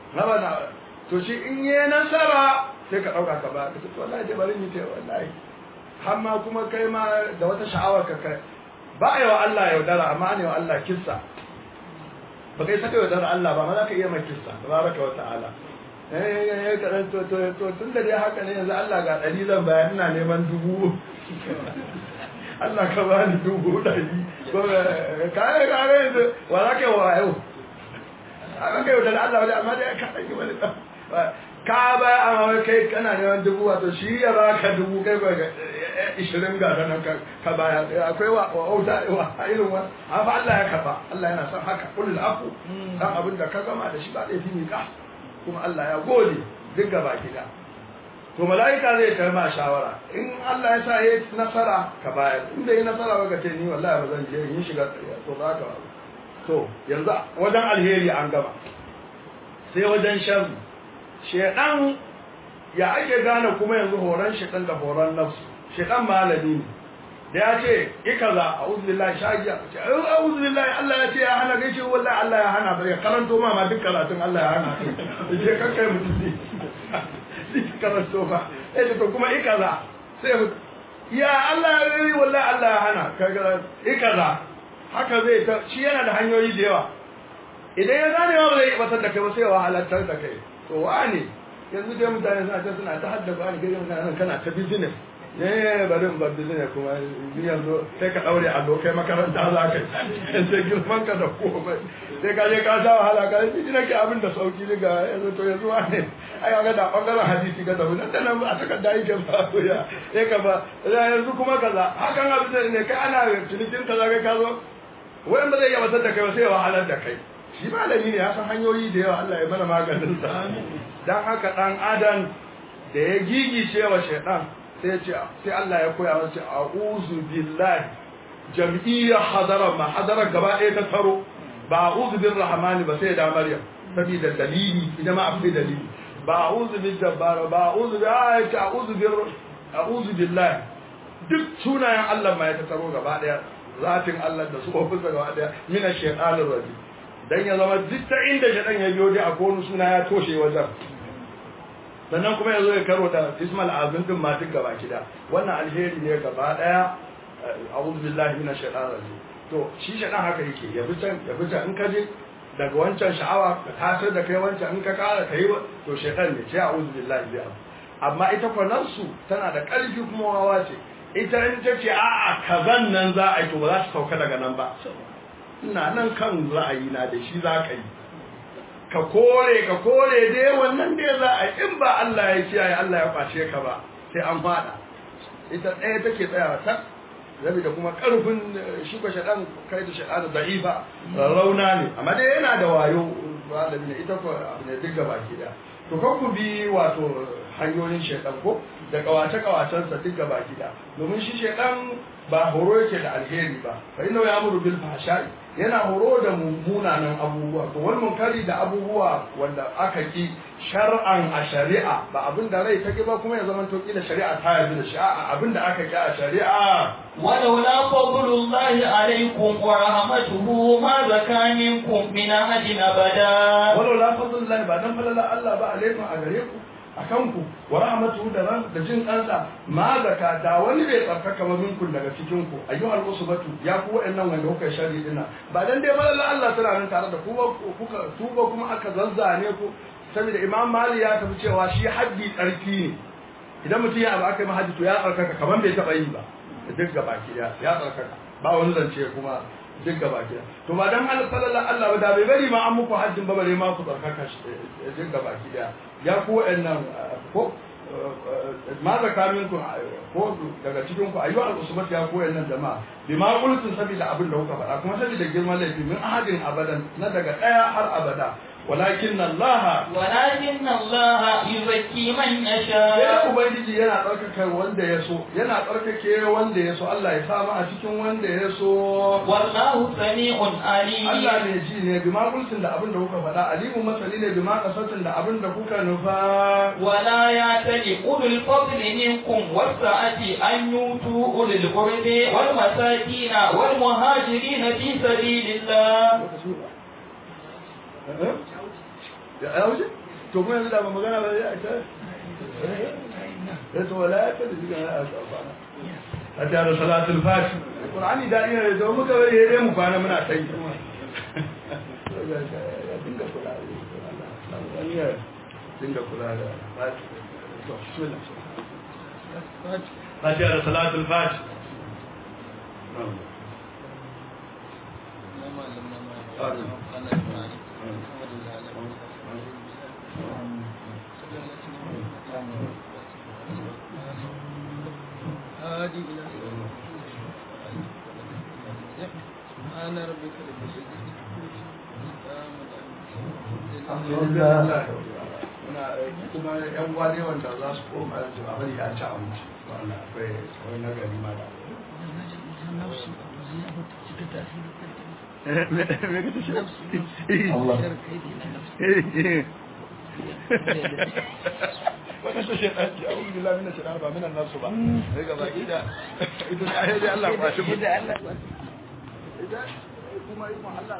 to shi in yi nasara sai ka ɗauka ka ba ka ce wallahi dai bari ni ce wallahi har ma kuma kai ma da wata sha'awar ka kai ba a yi wa Allah yaudara amma an yi wa Allah kissa ba kai saka yaudara Allah ba ma za ka iya mai kissa tabaraka wa ta'ala eh eh karan to to to tun da dai haka ne yanzu Allah ga ɗari zan bayar ina neman dubu Allah ka ba ni dubu ɗari ko ka yi ka ga yanzu wa za ka yi wa yau aka kai yaudara Allah wani amma dai ka ɗauki wani ka ba a wai kai kana neman dubu wato shi ya ba ka dubu kai ba ishirin ga nan ka baya akwai wa auta wa irin wa amma Allah ya karba Allah yana son haka kullu afu dan abin da ka gama da shi ba laifi ne ka kuma Allah ya gode duk gaba gida to malaika zai kai ma shawara in Allah ya sa ya nasara ka bayar in bai nasara ba ka ce ni wallahi ba zan je in shiga to za ka to yanzu wajen alheri an gama sai wajen sharri shedan ya ake gane kuma yanzu horon shedan da horon nafsu shedan malami ne da ya ce ikaza a'udhu billahi shagiya ce a'udhu billahi Allah ya ce ya hana gaishe wallahi Allah ya hana bai karanto ma ma duk karatun Allah ya hana je kan kai mutum ne duk karanto ba eh to kuma ikaza sai ya Allah ya yi wallahi Allah ya hana kaga ikaza haka zai ta shi yana da hanyoyi da yawa idan ya gane ba zai batar da kai ba sai ya wahalantar da kai to wane yanzu dai mutane suna ta suna ta haddaba ni kai mutane kana ta business ne bari in bar business kuma yanzu sai ka daure a dokai makaranta za ka sai girman ka da komai sai ka je ka sha wahala ka yi nake abin da sauki ne ga yanzu to yanzu wane ai ga da bangaren hadisi ga da nan da nan a takarda yake ba ya sai ka ba yanzu kuma kaza hakan abin da ne kai ana cinikin kaza kai ka zo wani ba zai iya batar da kai ba sai ya wahalar da kai shi malami ne ya san hanyoyi da yawa Allah ya mana maganin sa dan haka dan adam da ya gigice wa shaytan sai ya ce sai Allah ya koya masa a'udhu billahi jam'iyya hadara ma hadara gaba ɗaya ta taro ba a'udhu bir rahmani ba sai da maryam saboda dalili idan ma akwai dalili ba a'udhu bil jabbar ba a'udhu bi ayati a'udhu bir a'udhu billahi duk sunayen Allah ma ya ta taro gaba ɗaya zatin Allah da su ofinsa gaba ɗaya mina shaytanir rajim dan ya zama duk ta inda shaɗan ya biyo dai a konu suna ya toshe wajen sannan kuma ya zo ya karo da ismal azim din ma duk gaba kida wannan alheri ne gaba daya a'udhu billahi minash shaitanir rajim to shi shaɗan haka yake ya bi can ya bi can in ka je daga wancan sha'awa ka tasar da kai wancan in ka kara kai to shaitan ne ce a'udhu billahi bi amma ita kwanansu tana da ƙarfi kuma wawa ce ita in ta ce a'a kazan nan za a yi to ba za ta sauka daga nan ba ina nan kan ra'ayi na da shi za ka yi ka kore ka kore dai wannan dai za a yi in ba Allah ya kiyaye Allah ya kwace ka ba sai an fada ita ɗaya take tsayawa ta rabi da kuma ƙarfin shuka shaɗan kai da shaɗa da da'ifa rauna ne amma dai yana da wayo malami ne ita ko abu ne duk gaba ki da to kan ku bi wato hanyoyin shaɗan ko da kawace kawacensa duk gaba ki da domin shi shaɗan ba horo yake da alheri ba fa inna ya amuru bil fahsha'i yana horo da mummunanan abubuwa to wani munkari da abubuwa wanda aka ki shar'an a shari'a ba abin da rai ta ki ba kuma ya zama to kila shari'a ta yarda da shi a'a abin da aka ki a shari'a ولولا فضل الله عليكم ورحمته ما زكى منكم من أحد أبدا walau la fadlullahi ba dan falala Allah ba alaikum a gare ku akan ku wa rahmatuhu da ran da jin kansa ma zaka da wani bai tsarkaka ba minkum daga cikin ku ayyuhal usbatu ya ku wa'annan wanda kuka shari dina ba dan dai falala Allah tana nan tare da ku ba kuka tuba kuma aka zazzane ku saboda Imam Mali ya tafi cewa shi haddi tsarki ne idan mutum ya abu aka yi haddi to ya tsarkaka kaman bai taba yi ba duk gaba ki ya tsarkaka ba wani zance kuma duk gaba ki to ba dan Allah sallallahu Allah ba da bai bari ma an muku haddin ba bare ma ku tsarkaka duk gaba ki da ya ku wa'annan ko ma zaka minku ko daga cikin ku ayyuhal usbat ya ku wa'annan jama'a bima qultum sabila abin da kuka faɗa kuma sabida girman laifi min ahadin abadan na daga daya har abada walakin Allah ولكن الله يزكي من sai يشاء ubangiji yana tsarkake wanda ya so yana tsarkake wanda ya so Allah ya samu a cikin wanda ya so والله سميع عليم Allah ne ji ne bima kultin da abin da kuka faɗa alimu masani ne bima kasatin da abin da kuka nufa ولا يعتل أولو الفضل منكم والسعة أن يؤتوا أولي القرب والمساكين والمهاجرين في سبيل الله ya wuce to kuma yanzu da ba magana ba ya ta to wala ya ta da diga ya ta a ta da salatul fati qur'ani da ina da muka bari dai mu kwana muna sai ya dinga kula da dinga kula da fati to bismillah fatiha da salatul fati هادي إلى سبحان ربك رب العزة kuma yan wane wanda za su koma yanzu a bari a ci abinci wannan akwai wani nagari ma da wani su shi ɗanci a wuri lamina mina shi ɗan ba minan nasu ba sai ga baki da ita ne a Allah ba shi ita kuma ikon Allah